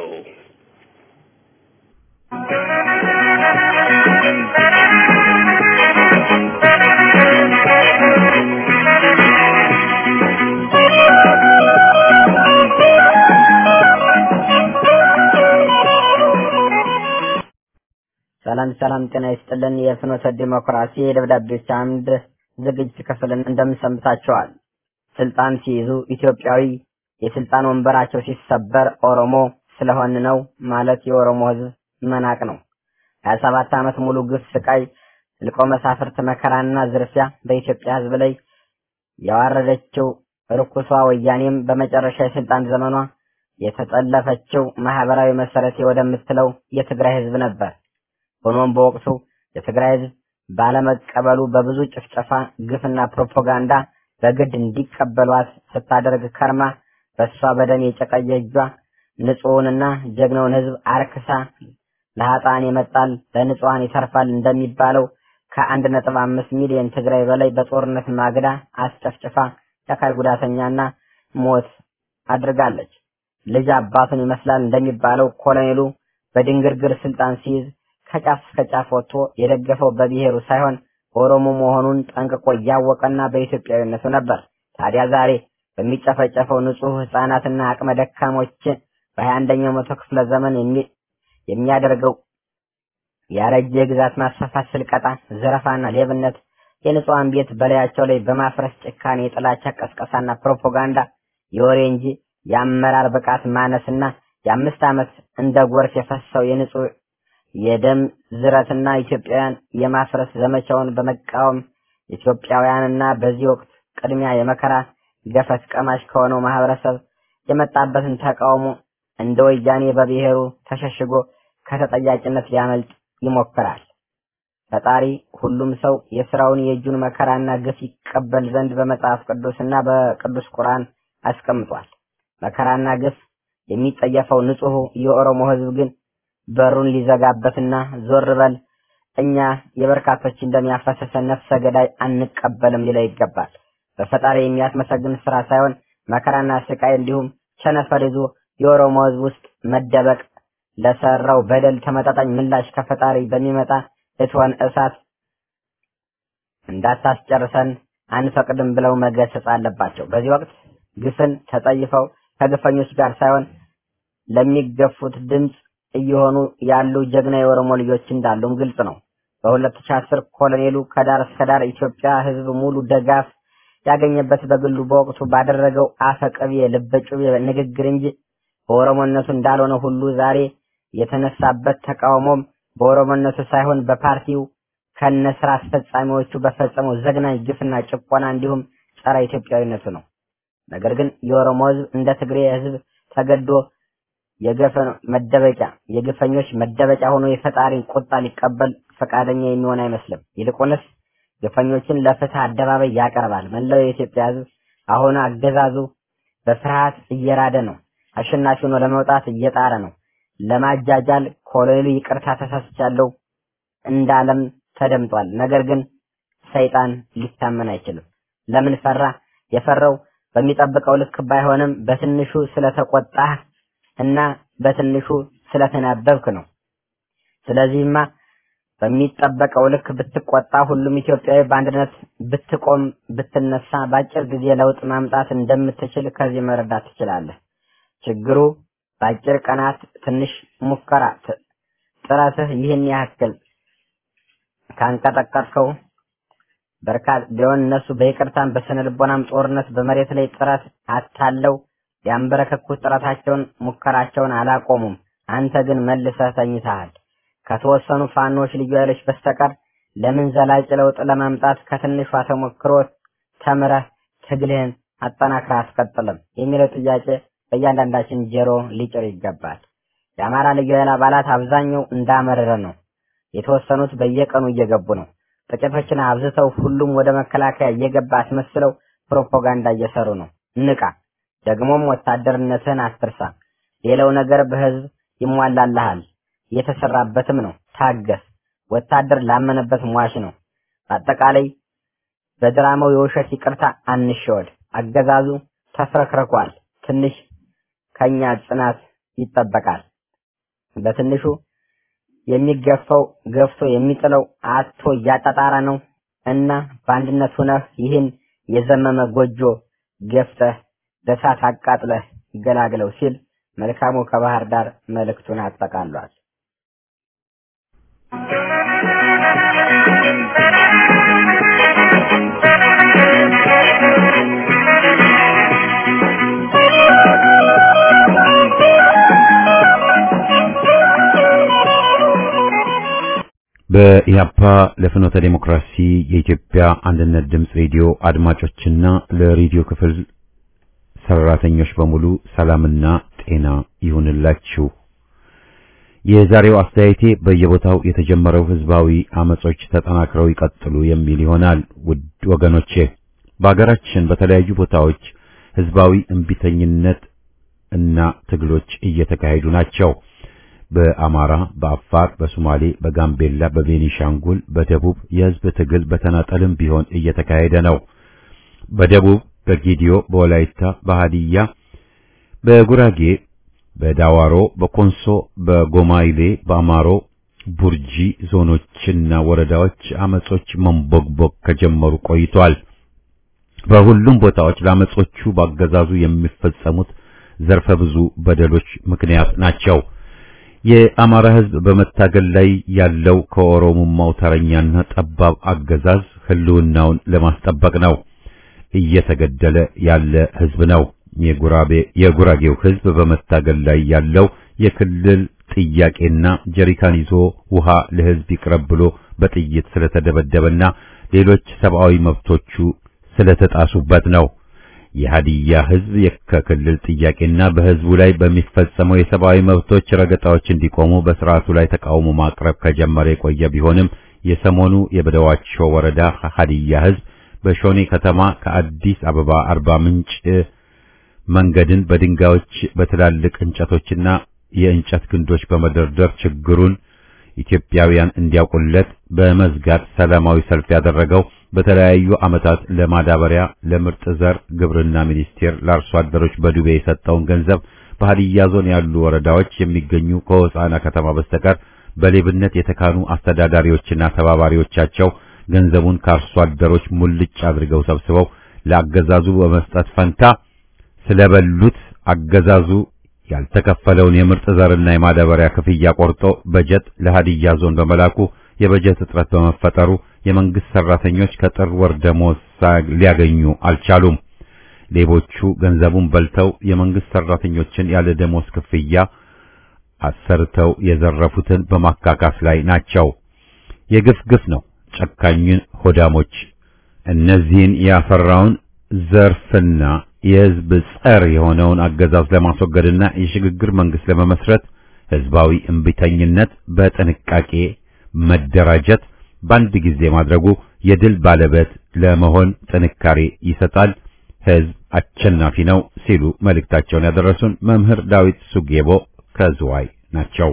ሰላም ሰላም፣ ጤና ይስጥልን። የፍኖተ ዲሞክራሲ የደብዳቤዎች አምድ ዝግጅት ክፍልን እንደምሰምታቸዋል። ስልጣን ሲይዙ ኢትዮጵያዊ፣ የስልጣን ወንበራቸው ሲሰበር ኦሮሞ ስለሆን ነው ማለት የኦሮሞ ሕዝብ መናቅ ነው። ሀያ ሰባት ዓመት ሙሉ ግፍ፣ ስቃይ፣ ልቆ መሳፍርት፣ መከራና ዝርፊያ በኢትዮጵያ ሕዝብ ላይ ያዋረደችው ርኩሷ ወያኔም በመጨረሻ የስልጣን ዘመኗ የተጠለፈችው ማህበራዊ መሰረቴ ወደምትለው የትግራይ ሕዝብ ነበር። ሆኖም በወቅቱ የትግራይ ህዝብ ባለመቀበሉ በብዙ ጭፍጨፋ፣ ግፍና ፕሮፓጋንዳ በግድ እንዲቀበሏት ስታደርግ ከርማ በእሷ በደም የጨቀየ እጇ ንጹሕንና ጀግናውን ህዝብ አርክሳ ለሀጣን ይመጣል ለንጹሐን ይተርፋል እንደሚባለው ከአንድ ነጥብ አምስት ሚሊዮን ትግራይ በላይ በጦርነት ማግዳ አስጨፍጭፋ የአካል ጉዳተኛና ሞት አድርጋለች። ልጅ አባቱን ይመስላል እንደሚባለው ኮሎኔሉ በድንግርግር ስልጣን ሲይዝ ከጫፍ እስከ ጫፍ ወጥቶ የደገፈው በብሔሩ ሳይሆን ኦሮሞ መሆኑን ጠንቅቆ እያወቀና በኢትዮጵያዊነቱ ነበር። ታዲያ ዛሬ በሚጨፈጨፈው ንጹህ ህጻናትና አቅመ ደካሞችን በሀያ አንደኛው መቶ ክፍለ ዘመን የሚያደርገው ያረጀ የግዛት ማስፋፋት፣ ስልቀጣ፣ ዘረፋና ሌብነት የንጹሐን ቤት በላያቸው ላይ በማፍረስ ጭካኔ፣ የጥላቻ ቀስቀሳና ፕሮፓጋንዳ የወሬ እንጂ የአመራር ብቃት ማነስና የአምስት ዓመት እንደ ጎርፍ የፈሰው የንጹህ የደም ዝረትና ኢትዮጵያውያን የማፍረስ ዘመቻውን በመቃወም ኢትዮጵያውያንና በዚህ ወቅት ቅድሚያ የመከራ ገፈት ቀማሽ ከሆነው ማህበረሰብ የመጣበትን ተቃውሞ እንደ ወያኔ በብሔሩ ተሸሽጎ ከተጠያቂነት ሊያመልጥ ይሞክራል። ፈጣሪ ሁሉም ሰው የስራውን የእጁን መከራና ግፍ ይቀበል ዘንድ በመጽሐፍ ቅዱስና በቅዱስ ቁርአን አስቀምጧል። መከራና ግፍ የሚጠየፈው ንጹሑ የኦሮሞ ህዝብ ግን በሩን ሊዘጋበትና ዞር በል እኛ የበርካቶች እንደሚያፈሰሰ ነፍሰ ገዳይ አንቀበልም ሊለው ይገባል። በፈጣሪ የሚያስመሰግን ስራ ሳይሆን መከራና ስቃይ እንዲሁም ቸነፈር ይዞ የኦሮሞ ህዝብ ውስጥ መደበቅ ለሰራው በደል ተመጣጣኝ ምላሽ ከፈጣሪ በሚመጣ እቶን እሳት እንዳታስጨርሰን አንፈቅድም ብለው መገሰጽ አለባቸው። በዚህ ወቅት ግፍን ተጠይፈው ከግፈኞች ጋር ሳይሆን ለሚገፉት ድምፅ እየሆኑ ያሉ ጀግና የኦሮሞ ልጆች እንዳሉም ግልጽ ነው። በ2010 ኮሎኔሉ ከዳር እስከ ዳር ኢትዮጵያ ህዝብ ሙሉ ደጋፍ ያገኘበት በግሉ በወቅቱ ባደረገው አፈቀቤ ልበጩቤ ንግግር እንጂ በኦሮሞነቱ እንዳልሆነ ሁሉ ዛሬ የተነሳበት ተቃውሞም በኦሮሞነቱ ሳይሆን በፓርቲው ከነ ስራ አስፈጻሚዎቹ በፈጸመው ዘግናኝ ግፍና ጭቆና እንዲሁም ጸረ ኢትዮጵያዊነቱ ነው። ነገር ግን የኦሮሞ ህዝብ እንደ ትግሬ ህዝብ ተገዶ የገፈ መደበቂያ የግፈኞች መደበቂያ ሆኖ የፈጣሪን ቁጣ ሊቀበል ፈቃደኛ የሚሆን አይመስልም። ይልቁንስ ግፈኞችን ለፍትህ አደባባይ ያቀርባል። መላው የኢትዮጵያ ህዝብ አሁን አገዛዙ በፍርሃት እየራደ ነው። አሸናፊ ሆኖ ለመውጣት እየጣረ ነው። ለማጃጃል ኮሎኔሉ ይቅርታ ተሳስቻለሁ እንዳለም ተደምጧል። ነገር ግን ሰይጣን ሊታመን አይችልም። ለምን ፈራ? የፈራው በሚጠብቀው ልክ ባይሆንም በትንሹ ስለተቆጣህ እና በትንሹ ስለተናበብክ ነው። ስለዚህማ በሚጠበቀው ልክ ብትቆጣ ሁሉም ኢትዮጵያዊ በአንድነት ብትቆም ብትነሳ በአጭር ጊዜ ለውጥ ማምጣት እንደምትችል ከዚህ መረዳት ትችላለህ። ችግሩ በአጭር ቀናት ትንሽ ሙከራ ጥረትህ ይህን ያክል ካንቀጠቀጥከው በርካታ ቢሆን እነሱ በይቅርታም በስነ ልቦናም ጦርነት በመሬት ላይ ጥረት አታለው ያንበረከኩት ጥረታቸውን ሙከራቸውን አላቆሙም። አንተ ግን መልሰህ ተኝተሃል። ከተወሰኑ ፋኖች ልዩ ኃይሎች በስተቀር ለምን ዘላቂ ለውጥ ለማምጣት ከትንሿ ተሞክሮ ተምረህ ትግልህን አጠናክረህ አስቀጥልም የሚለው ጥያቄ በእያንዳንዳችን ጆሮ ሊጭር ይገባል። የአማራ ልዩ ኃይል አባላት አብዛኛው እንዳመረረ ነው። የተወሰኑት በየቀኑ እየገቡ ነው። ጥቂቶችን አብዝተው ሁሉም ወደ መከላከያ እየገባ አስመስለው ፕሮፓጋንዳ እየሰሩ ነው። ንቃ። ደግሞም ወታደርነትህን አትርሳ። ሌላው ነገር በህዝብ ይሟላልሃል፣ እየተሰራበትም ነው። ታገስ። ወታደር ላመነበት ሟች ነው። በአጠቃላይ በድራማው የውሸት ይቅርታ አንሸወድ። አገዛዙ ተፍረክርኳል። ትንሽ ከኛ ጽናት ይጠበቃል። በትንሹ የሚገፋው ገፍቶ የሚጥለው አቶ እያጣጣረ ነው እና በአንድነት ሆነህ ይህን የዘመመ ጎጆ ገፍተህ በእሳት አቃጥለህ ገላግለው ሲል መልካሙ ከባህር ዳር መልእክቱን አጠቃሏል። በኢህአፓ ለፍኖተ ዴሞክራሲ የኢትዮጵያ አንድነት ድምፅ ሬዲዮ አድማጮችና ለሬዲዮ ክፍል ሰራተኞች በሙሉ ሰላምና ጤና ይሁንላችሁ። የዛሬው አስተያየቴ በየቦታው የተጀመረው ህዝባዊ አመጾች ተጠናክረው ይቀጥሉ የሚል ይሆናል። ውድ ወገኖቼ በአገራችን በተለያዩ ቦታዎች ህዝባዊ እምቢተኝነት እና ትግሎች እየተካሄዱ ናቸው። በአማራ፣ በአፋር፣ በሶማሌ፣ በጋምቤላ፣ በቤኒሻንጉል፣ በደቡብ የህዝብ ትግል በተናጠልም ቢሆን እየተካሄደ ነው። በደቡብ በጌዲዮ፣ በወላይታ፣ በሃዲያ፣ በጉራጌ፣ በዳዋሮ፣ በኮንሶ፣ በጎማይሌ፣ በአማሮ፣ ቡርጂ ዞኖችና ወረዳዎች አመጾች መንቦግቦግ ከጀመሩ ቆይቷል። በሁሉም ቦታዎች ለአመጾቹ ባገዛዙ የሚፈጸሙት ዘርፈ ብዙ በደሎች ምክንያት ናቸው። የአማራ ህዝብ በመታገል ላይ ያለው ከኦሮሞማው ተረኛና ጠባብ አገዛዝ ህልውናውን ለማስጠበቅ ነው። እየተገደለ ያለ ህዝብ ነው። የጉራቤ የጉራጌው ህዝብ በመታገል ላይ ያለው የክልል ጥያቄና ጀሪካን ይዞ ውሃ ለህዝብ ይቅረብ ብሎ በጥይት ስለተደበደበና ሌሎች ሰብአዊ መብቶቹ ስለተጣሱበት ነው። የሀዲያ ህዝብ የከክልል ጥያቄና በህዝቡ ላይ በሚፈጸመው የሰብአዊ መብቶች ረገጣዎች እንዲቆሙ በስርዓቱ ላይ ተቃውሞ ማቅረብ ከጀመረ የቆየ ቢሆንም የሰሞኑ የበደዋቾ ወረዳ ሀዲያ ህዝብ በሾኔ ከተማ ከአዲስ አበባ አርባ ምንጭ መንገድን በድንጋዮች በትላልቅ እንጨቶችና የእንጨት ግንዶች በመደርደር ችግሩን ኢትዮጵያውያን እንዲያውቁለት በመዝጋት ሰላማዊ ሰልፍ ያደረገው በተለያዩ ዓመታት ለማዳበሪያ ለምርጥ ዘር ግብርና ሚኒስቴር ለአርሶ አደሮች በዱቤ የሰጠውን ገንዘብ በሀዲያ ዞን ያሉ ወረዳዎች የሚገኙ ከሆሳዕና ከተማ በስተቀር በሌብነት የተካኑ አስተዳዳሪዎችና ተባባሪዎቻቸው ገንዘቡን ከአርሶ አደሮች ሙልጭ አድርገው ሰብስበው ለአገዛዙ በመስጠት ፈንታ ስለበሉት አገዛዙ ያልተከፈለውን የምርጥ ዘርና የማዳበሪያ ክፍያ ቆርጦ በጀት ለሀዲያ ዞን በመላኩ የበጀት እጥረት በመፈጠሩ የመንግስት ሰራተኞች ከጥር ወር ደሞዝ ሊያገኙ አልቻሉም። ሌቦቹ ገንዘቡን በልተው የመንግስት ሰራተኞችን ያለ ደሞዝ ክፍያ አሰርተው የዘረፉትን በማካካስ ላይ ናቸው። የግፍ ግፍ ነው። ጨካኙን ሆዳሞች እነዚህን ያፈራውን ዘርፍና የህዝብ ጸር የሆነውን አገዛዝ ለማስወገድና የሽግግር መንግስት ለመመስረት ህዝባዊ እምቢተኝነት በጥንቃቄ መደራጀት በአንድ ጊዜ ማድረጉ የድል ባለቤት ለመሆን ጥንካሬ ይሰጣል። ህዝብ አሸናፊ ነው ሲሉ መልእክታቸውን ያደረሱን መምህር ዳዊት ሱጌቦ ከዝዋይ ናቸው።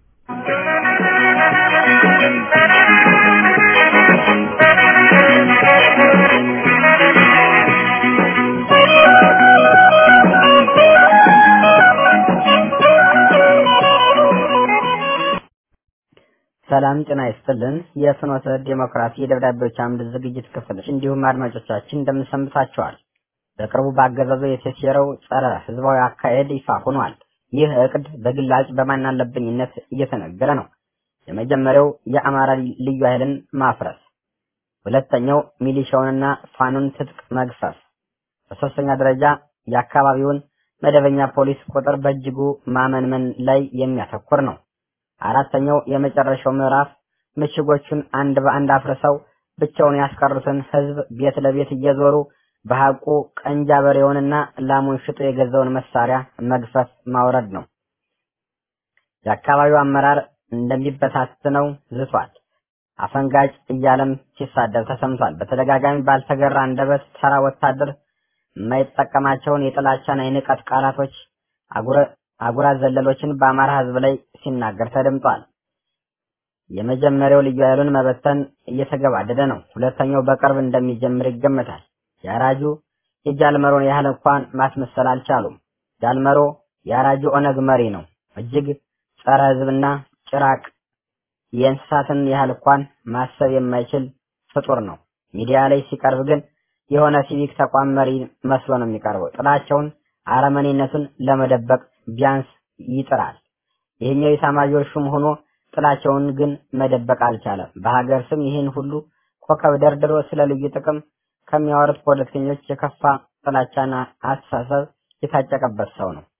ሰላም ጤና ይስጥልን። የፍኖተ ዴሞክራሲ የደብዳቤዎች አምድ ዝግጅት ክፍል እንዲሁም አድማጮቻችን እንደምንሰምታችኋል። በቅርቡ በአገዛዙ የተሴረው ጸረ ህዝባዊ አካሄድ ይፋ ሆኗል። ይህ እቅድ በግላጭ በማናለብኝነት እየተነገረ ነው። የመጀመሪያው የአማራ ልዩ ኃይልን ማፍረስ፣ ሁለተኛው ሚሊሻውንና ፋኑን ትጥቅ መግፈፍ፣ በሶስተኛ ደረጃ የአካባቢውን መደበኛ ፖሊስ ቁጥር በእጅጉ ማመንመን ላይ የሚያተኩር ነው። አራተኛው የመጨረሻው ምዕራፍ ምሽጎቹን አንድ በአንድ አፍርሰው ብቻውን ያስቀሩትን ህዝብ ቤት ለቤት እየዞሩ በሐቁ ቀንጃ በሬውንና ላሙን ሽጦ የገዛውን መሳሪያ መግፈፍ ማውረድ ነው። የአካባቢው አመራር እንደሚበታትነው ዝቷል። አፈንጋጭ እያለም ሲሳደብ ተሰምቷል። በተደጋጋሚ ባልተገራ አንደበት ተራ ወታደር የማይጠቀማቸውን የጥላቻና የንቀት ቃላቶች አጉራ ዘለሎችን በአማራ ህዝብ ላይ ሲናገር ተደምጧል። የመጀመሪያው ልዩ ኃይሉን መበተን እየተገባደደ ነው። ሁለተኛው በቅርብ እንደሚጀምር ይገመታል። የአራጁ የጃልመሮን ያህል እንኳን ማስመሰል አልቻሉም። ጃልመሮ የአራጁ ኦነግ መሪ ነው። እጅግ ጸረ ሕዝብና ጭራቅ የእንስሳትን ያህል እንኳን ማሰብ የማይችል ፍጡር ነው። ሚዲያ ላይ ሲቀርብ ግን የሆነ ሲቪክ ተቋም መሪ መስሎ ነው የሚቀርበው። ጥላቸውን፣ አረመኔነቱን ለመደበቅ ቢያንስ ይጥራል። ይህኛው የኤታማዦር ሹም ሆኖ ጥላቸውን ግን መደበቅ አልቻለም። በሀገር ስም ይህን ሁሉ ኮከብ ደርድሮ ስለ ልዩ ጥቅም ከሚያወሩት ፖለቲከኞች የከፋ ጥላቻና አስተሳሰብ የታጨቀበት ሰው ነው።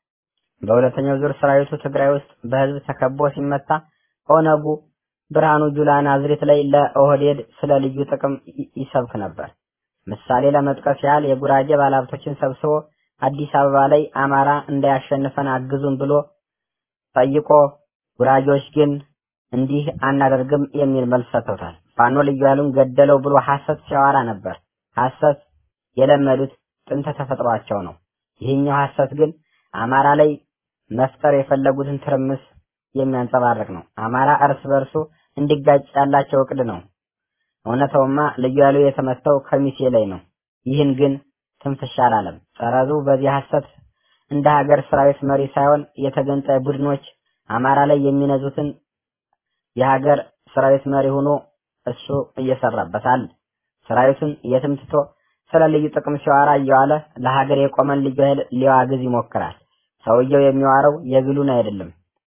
በሁለተኛው ዙር ሰራዊቱ ትግራይ ውስጥ በህዝብ ተከቦ ሲመታ ኦነጉ ብርሃኑ ጁላ ናዝሬት ላይ ለኦህዴድ ስለ ልዩ ጥቅም ይሰብክ ነበር። ምሳሌ ለመጥቀስ ያህል የጉራጌ ባለሀብቶችን ሰብስቦ አዲስ አበባ ላይ አማራ እንዳያሸንፈን አግዙን ብሎ ጠይቆ ጉራጌዎች ግን እንዲህ አናደርግም የሚል መልስ ሰጥተውታል። ፋኖ ልዩ ኃይሉን ገደለው ብሎ ሐሰት ሲያወራ ነበር። ሐሰት የለመዱት ጥንተ ተፈጥሯቸው ነው። ይህኛው ሐሰት ግን አማራ ላይ መፍጠር የፈለጉትን ትርምስ የሚያንጸባርቅ ነው። አማራ እርስ በርሱ እንዲጋጭ ያላቸው እቅድ ነው። እውነታውማ ልዩ ኃይሉ የተመታው ከሚሴ ላይ ነው። ይህን ግን ትንፍሽ አላለም። ጸረዙ በዚህ ሐሰት እንደ ሀገር ሰራዊት መሪ ሳይሆን የተገንጣይ ቡድኖች አማራ ላይ የሚነዙትን የሀገር ሰራዊት መሪ ሆኖ እሱ እየሰራበታል። ሰራዊቱን የትም ትቶ ስለ ልዩ ጥቅም ሲዋራ እየዋለ ለሀገር የቆመን ልዩ ኃይል ሊዋግዝ ይሞክራል። ሰውየው የሚዋረው የግሉን አይደለም።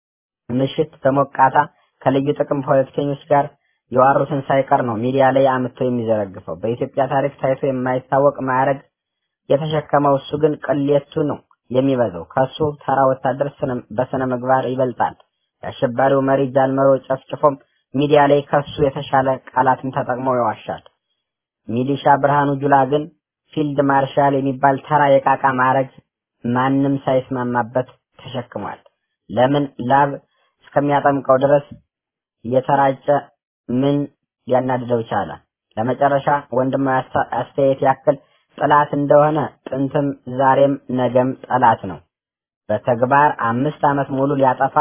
ምሽት በሞቃታ ከልዩ ጥቅም ፖለቲከኞች ጋር የዋሩትን ሳይቀር ነው ሚዲያ ላይ አምጥቶ የሚዘረግፈው። በኢትዮጵያ ታሪክ ታይቶ የማይታወቅ ማዕረግ የተሸከመው እሱ ግን ቅሌቱ ነው የሚበዛው። ከሱ ተራ ወታደር በስነ ምግባር ይበልጣል። የአሸባሪው መሪ ጃልመሮ ጨፍጭፎም ሚዲያ ላይ ከሱ የተሻለ ቃላትን ተጠቅሞ ይዋሻል። ሚሊሻ ብርሃኑ ጁላ ግን ፊልድ ማርሻል የሚባል ተራ የቃቃ ማዕረግ ማንም ሳይስማማበት ተሸክሟል። ለምን ላብ እስከሚያጠምቀው ድረስ እየተራጨ ምን ሊያናድደው ቻለ? ለመጨረሻ ወንድማዊ አስተያየት ያክል ጠላት እንደሆነ ጥንትም ዛሬም ነገም ጠላት ነው። በተግባር አምስት ዓመት ሙሉ ሊያጠፋ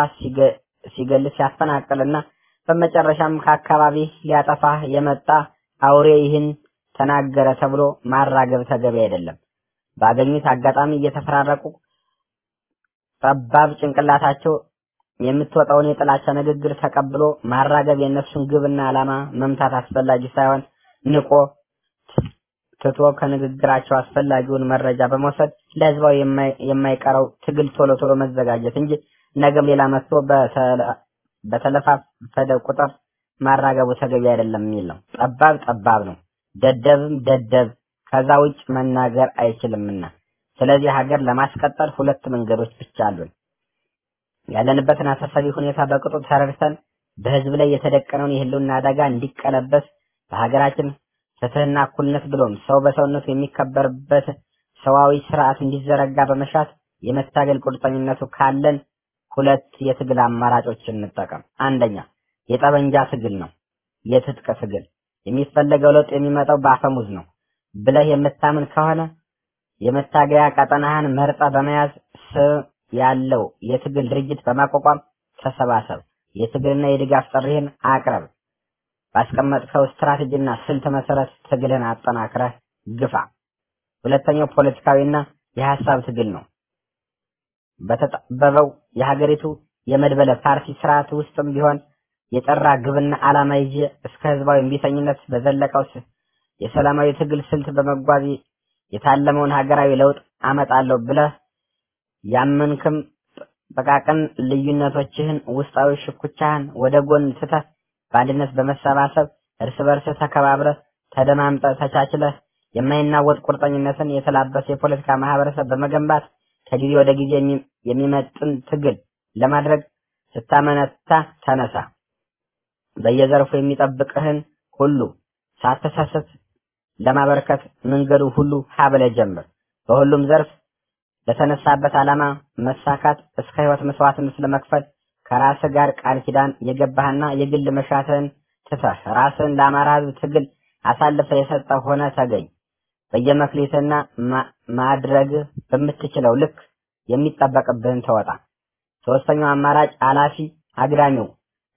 ሲገል ሲያፈናቅልና በመጨረሻም ከአካባቢ ሊያጠፋ የመጣ አውሬ ይህን ተናገረ ተብሎ ማራገብ ተገቢ አይደለም። ባገኙት አጋጣሚ እየተፈራረቁ ጠባብ ጭንቅላታቸው የምትወጣውን የጥላቻ ንግግር ተቀብሎ ማራገብ የእነሱን ግብና ዓላማ መምታት አስፈላጊ ሳይሆን ንቆ ትቶ ከንግግራቸው አስፈላጊውን መረጃ በመውሰድ ለህዝባዊ የማይቀረው ትግል ቶሎ ቶሎ መዘጋጀት እንጂ ነገም ሌላ መጥቶ በተለፋፈደ ቁጥር ማራገቡ ተገቢ አይደለም የሚል ነው። ጠባብ ጠባብ ነው፣ ደደብም ደደብ ከዛ ውጭ መናገር አይችልምና። ስለዚህ ሀገር ለማስቀጠል ሁለት መንገዶች ብቻ አሉን። ያለንበትን አሳሳቢ ሁኔታ በቅጡ ተረድተን በህዝብ ላይ የተደቀነውን የህልውና አደጋ እንዲቀለበስ በሀገራችን ፍትህና እኩልነት ብሎም ሰው በሰውነቱ የሚከበርበት ሰዋዊ ስርዓት እንዲዘረጋ በመሻት የመታገል ቁርጠኝነቱ ካለን ሁለት የትግል አማራጮችን እንጠቀም። አንደኛ የጠበንጃ ትግል ነው። የትጥቅ ትግል የሚፈለገው ለውጥ የሚመጣው በአፈሙዝ ነው ብለህ የምታምን ከሆነ የመታገያ ቀጠናህን መርጠ በመያዝ ስም ያለው የትግል ድርጅት በማቋቋም ተሰባሰብ። የትግልና የድጋፍ ጥሪህን አቅርብ። ባስቀመጥከው ስትራቴጂና ስልት መሰረት ትግልህን አጠናክረህ ግፋ። ሁለተኛው ፖለቲካዊና የሀሳብ ትግል ነው። በተጠበበው የሀገሪቱ የመድበለ ፓርቲ ስርዓት ውስጥም ቢሆን የጠራ ግብና ዓላማ ይዤ እስከ ህዝባዊ እምቢተኝነት በዘለቀው የሰላማዊ ትግል ስልት በመጓዝ የታለመውን ሀገራዊ ለውጥ አመጣለሁ ብለህ ያመንክም ጥቃቅን ልዩነቶችህን፣ ውስጣዊ ሽኩቻህን ወደ ጎን ትተህ በአንድነት በመሰባሰብ እርስ በርስ ተከባብረህ ተደማምጠህ ተቻችለህ የማይናወጥ ቁርጠኝነትን የተላበሰ የፖለቲካ ማህበረሰብ በመገንባት ከጊዜ ወደ ጊዜ የሚመጥን ትግል ለማድረግ ስታመነታ ተነሳ። በየዘርፉ የሚጠብቅህን ሁሉ ሳተሳሰት ለማበረከት መንገዱ ሁሉ ሀብለ ጀምር። በሁሉም ዘርፍ ለተነሳበት ዓላማ መሳካት እስከ ህይወት መስዋዕትነት ለመክፈል ከራስህ ጋር ቃል ኪዳን የገባህና የግል መሻትህን ትተህ ራስህን ለአማራ ህዝብ ትግል አሳልፈህ የሰጠህ ሆነ ተገኝ። በየመክሊትና ማድረግ በምትችለው ልክ የሚጠበቅብህን ተወጣ። ሶስተኛው አማራጭ አላፊ አግዳሚው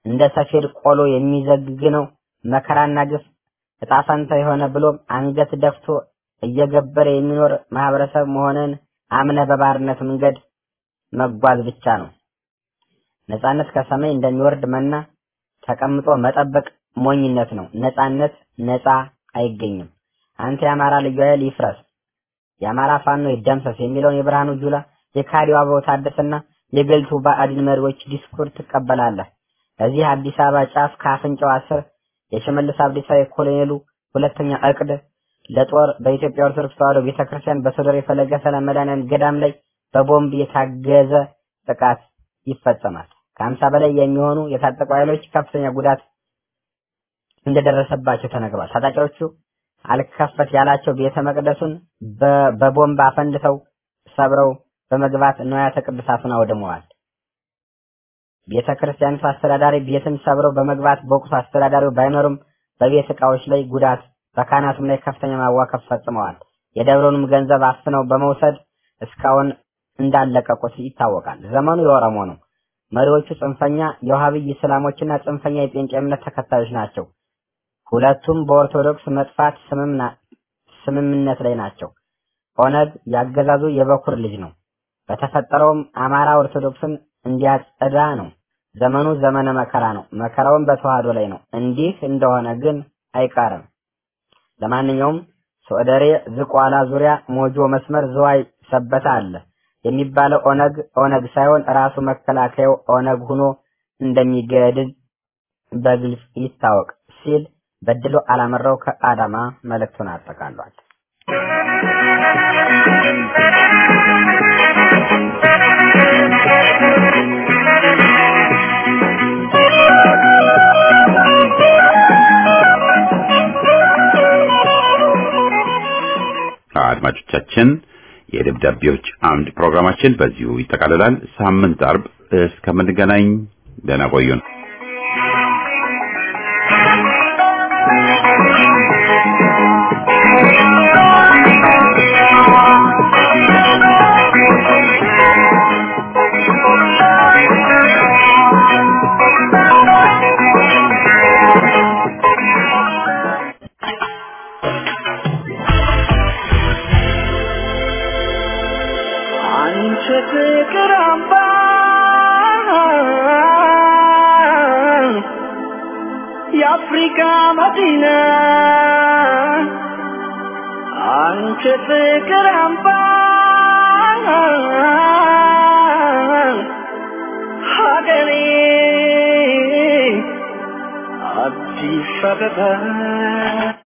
እንደ ሰፌድ ቆሎ የሚዘግነው መከራና ግፍ እጣ ፈንታ የሆነ ብሎም አንገት ደፍቶ እየገበረ የሚኖር ማህበረሰብ መሆንን አምነ በባርነት መንገድ መጓዝ ብቻ ነው። ነጻነት ከሰማይ እንደሚወርድ መና ተቀምጦ መጠበቅ ሞኝነት ነው። ነጻነት ነጻ አይገኝም። አንተ የአማራ ልዩ ኃይል ይፍረስ፣ የአማራ ፋኖ ይደምሰስ የሚለውን የብርሃኑ ጁላ የካዲው አበባው ታደሰና የገልቱ ባዕድን መሪዎች ዲስኩር ትቀበላለህ። እዚህ አዲስ አበባ ጫፍ ከአፍንጫው አስር የሽመልስ አብዲሳ የኮሎኔሉ ሁለተኛ እቅድ ለጦር በኢትዮጵያ ኦርቶዶክስ ተዋሕዶ ቤተክርስቲያን በሶዶር የፈለገ ሰላም መድኃኔዓለም ገዳም ላይ በቦምብ የታገዘ ጥቃት ይፈጸማል። ከሀምሳ በላይ የሚሆኑ የታጠቁ ኃይሎች ከፍተኛ ጉዳት እንደደረሰባቸው ተነግሯል። ታጣቂዎቹ አልከፈት ያላቸው ቤተ መቅደሱን በቦምብ አፈንድተው ሰብረው በመግባት ንዋያተ ቅዱሳቱን አውድመዋል። ቤተ ክርስቲያኒቱ አስተዳዳሪ ቤትን ሰብረው በመግባት በወቅቱ አስተዳዳሪው ባይኖርም በቤት ዕቃዎች ላይ ጉዳት በካህናቱም ላይ ከፍተኛ ማዋከብ ፈጽመዋል። የደብሩንም ገንዘብ አፍነው በመውሰድ እስካሁን እንዳለቀቁት ይታወቃል። ዘመኑ የኦሮሞ ነው። መሪዎቹ ጽንፈኛ የውሃብይ እስላሞችና ጽንፈኛ የጴንጤ እምነት ተከታዮች ናቸው። ሁለቱም በኦርቶዶክስ መጥፋት ስምምነት ላይ ናቸው። ኦነግ ያገዛዙ የበኩር ልጅ ነው። በተፈጠረውም አማራ ኦርቶዶክስን እንዲያጸዳ ነው። ዘመኑ ዘመነ መከራ ነው። መከራውን በተዋህዶ ላይ ነው። እንዲህ እንደሆነ ግን አይቀርም። ለማንኛውም ሶደሬ፣ ዝቋላ ዙሪያ፣ ሞጆ መስመር፣ ዝዋይ፣ ሰበታ አለ የሚባለው ኦነግ ኦነግ ሳይሆን ራሱ መከላከያው ኦነግ ሆኖ እንደሚገድል በግልጽ ይታወቅ ሲል በድሎ አላመራው ከአዳማ መልእክቱን አጠቃሏል። አድማጮቻችን የደብዳቤዎች አምድ ፕሮግራማችን በዚሁ ይጠቃልላል። ሳምንት አርብ እስከምንገናኝ ደህና ቆዩን። አንቺ ፍቅር አምባ የአፍሪካ መዲና አንቺ ፍቅር አምባ ሀገሬ አዲስ አበባ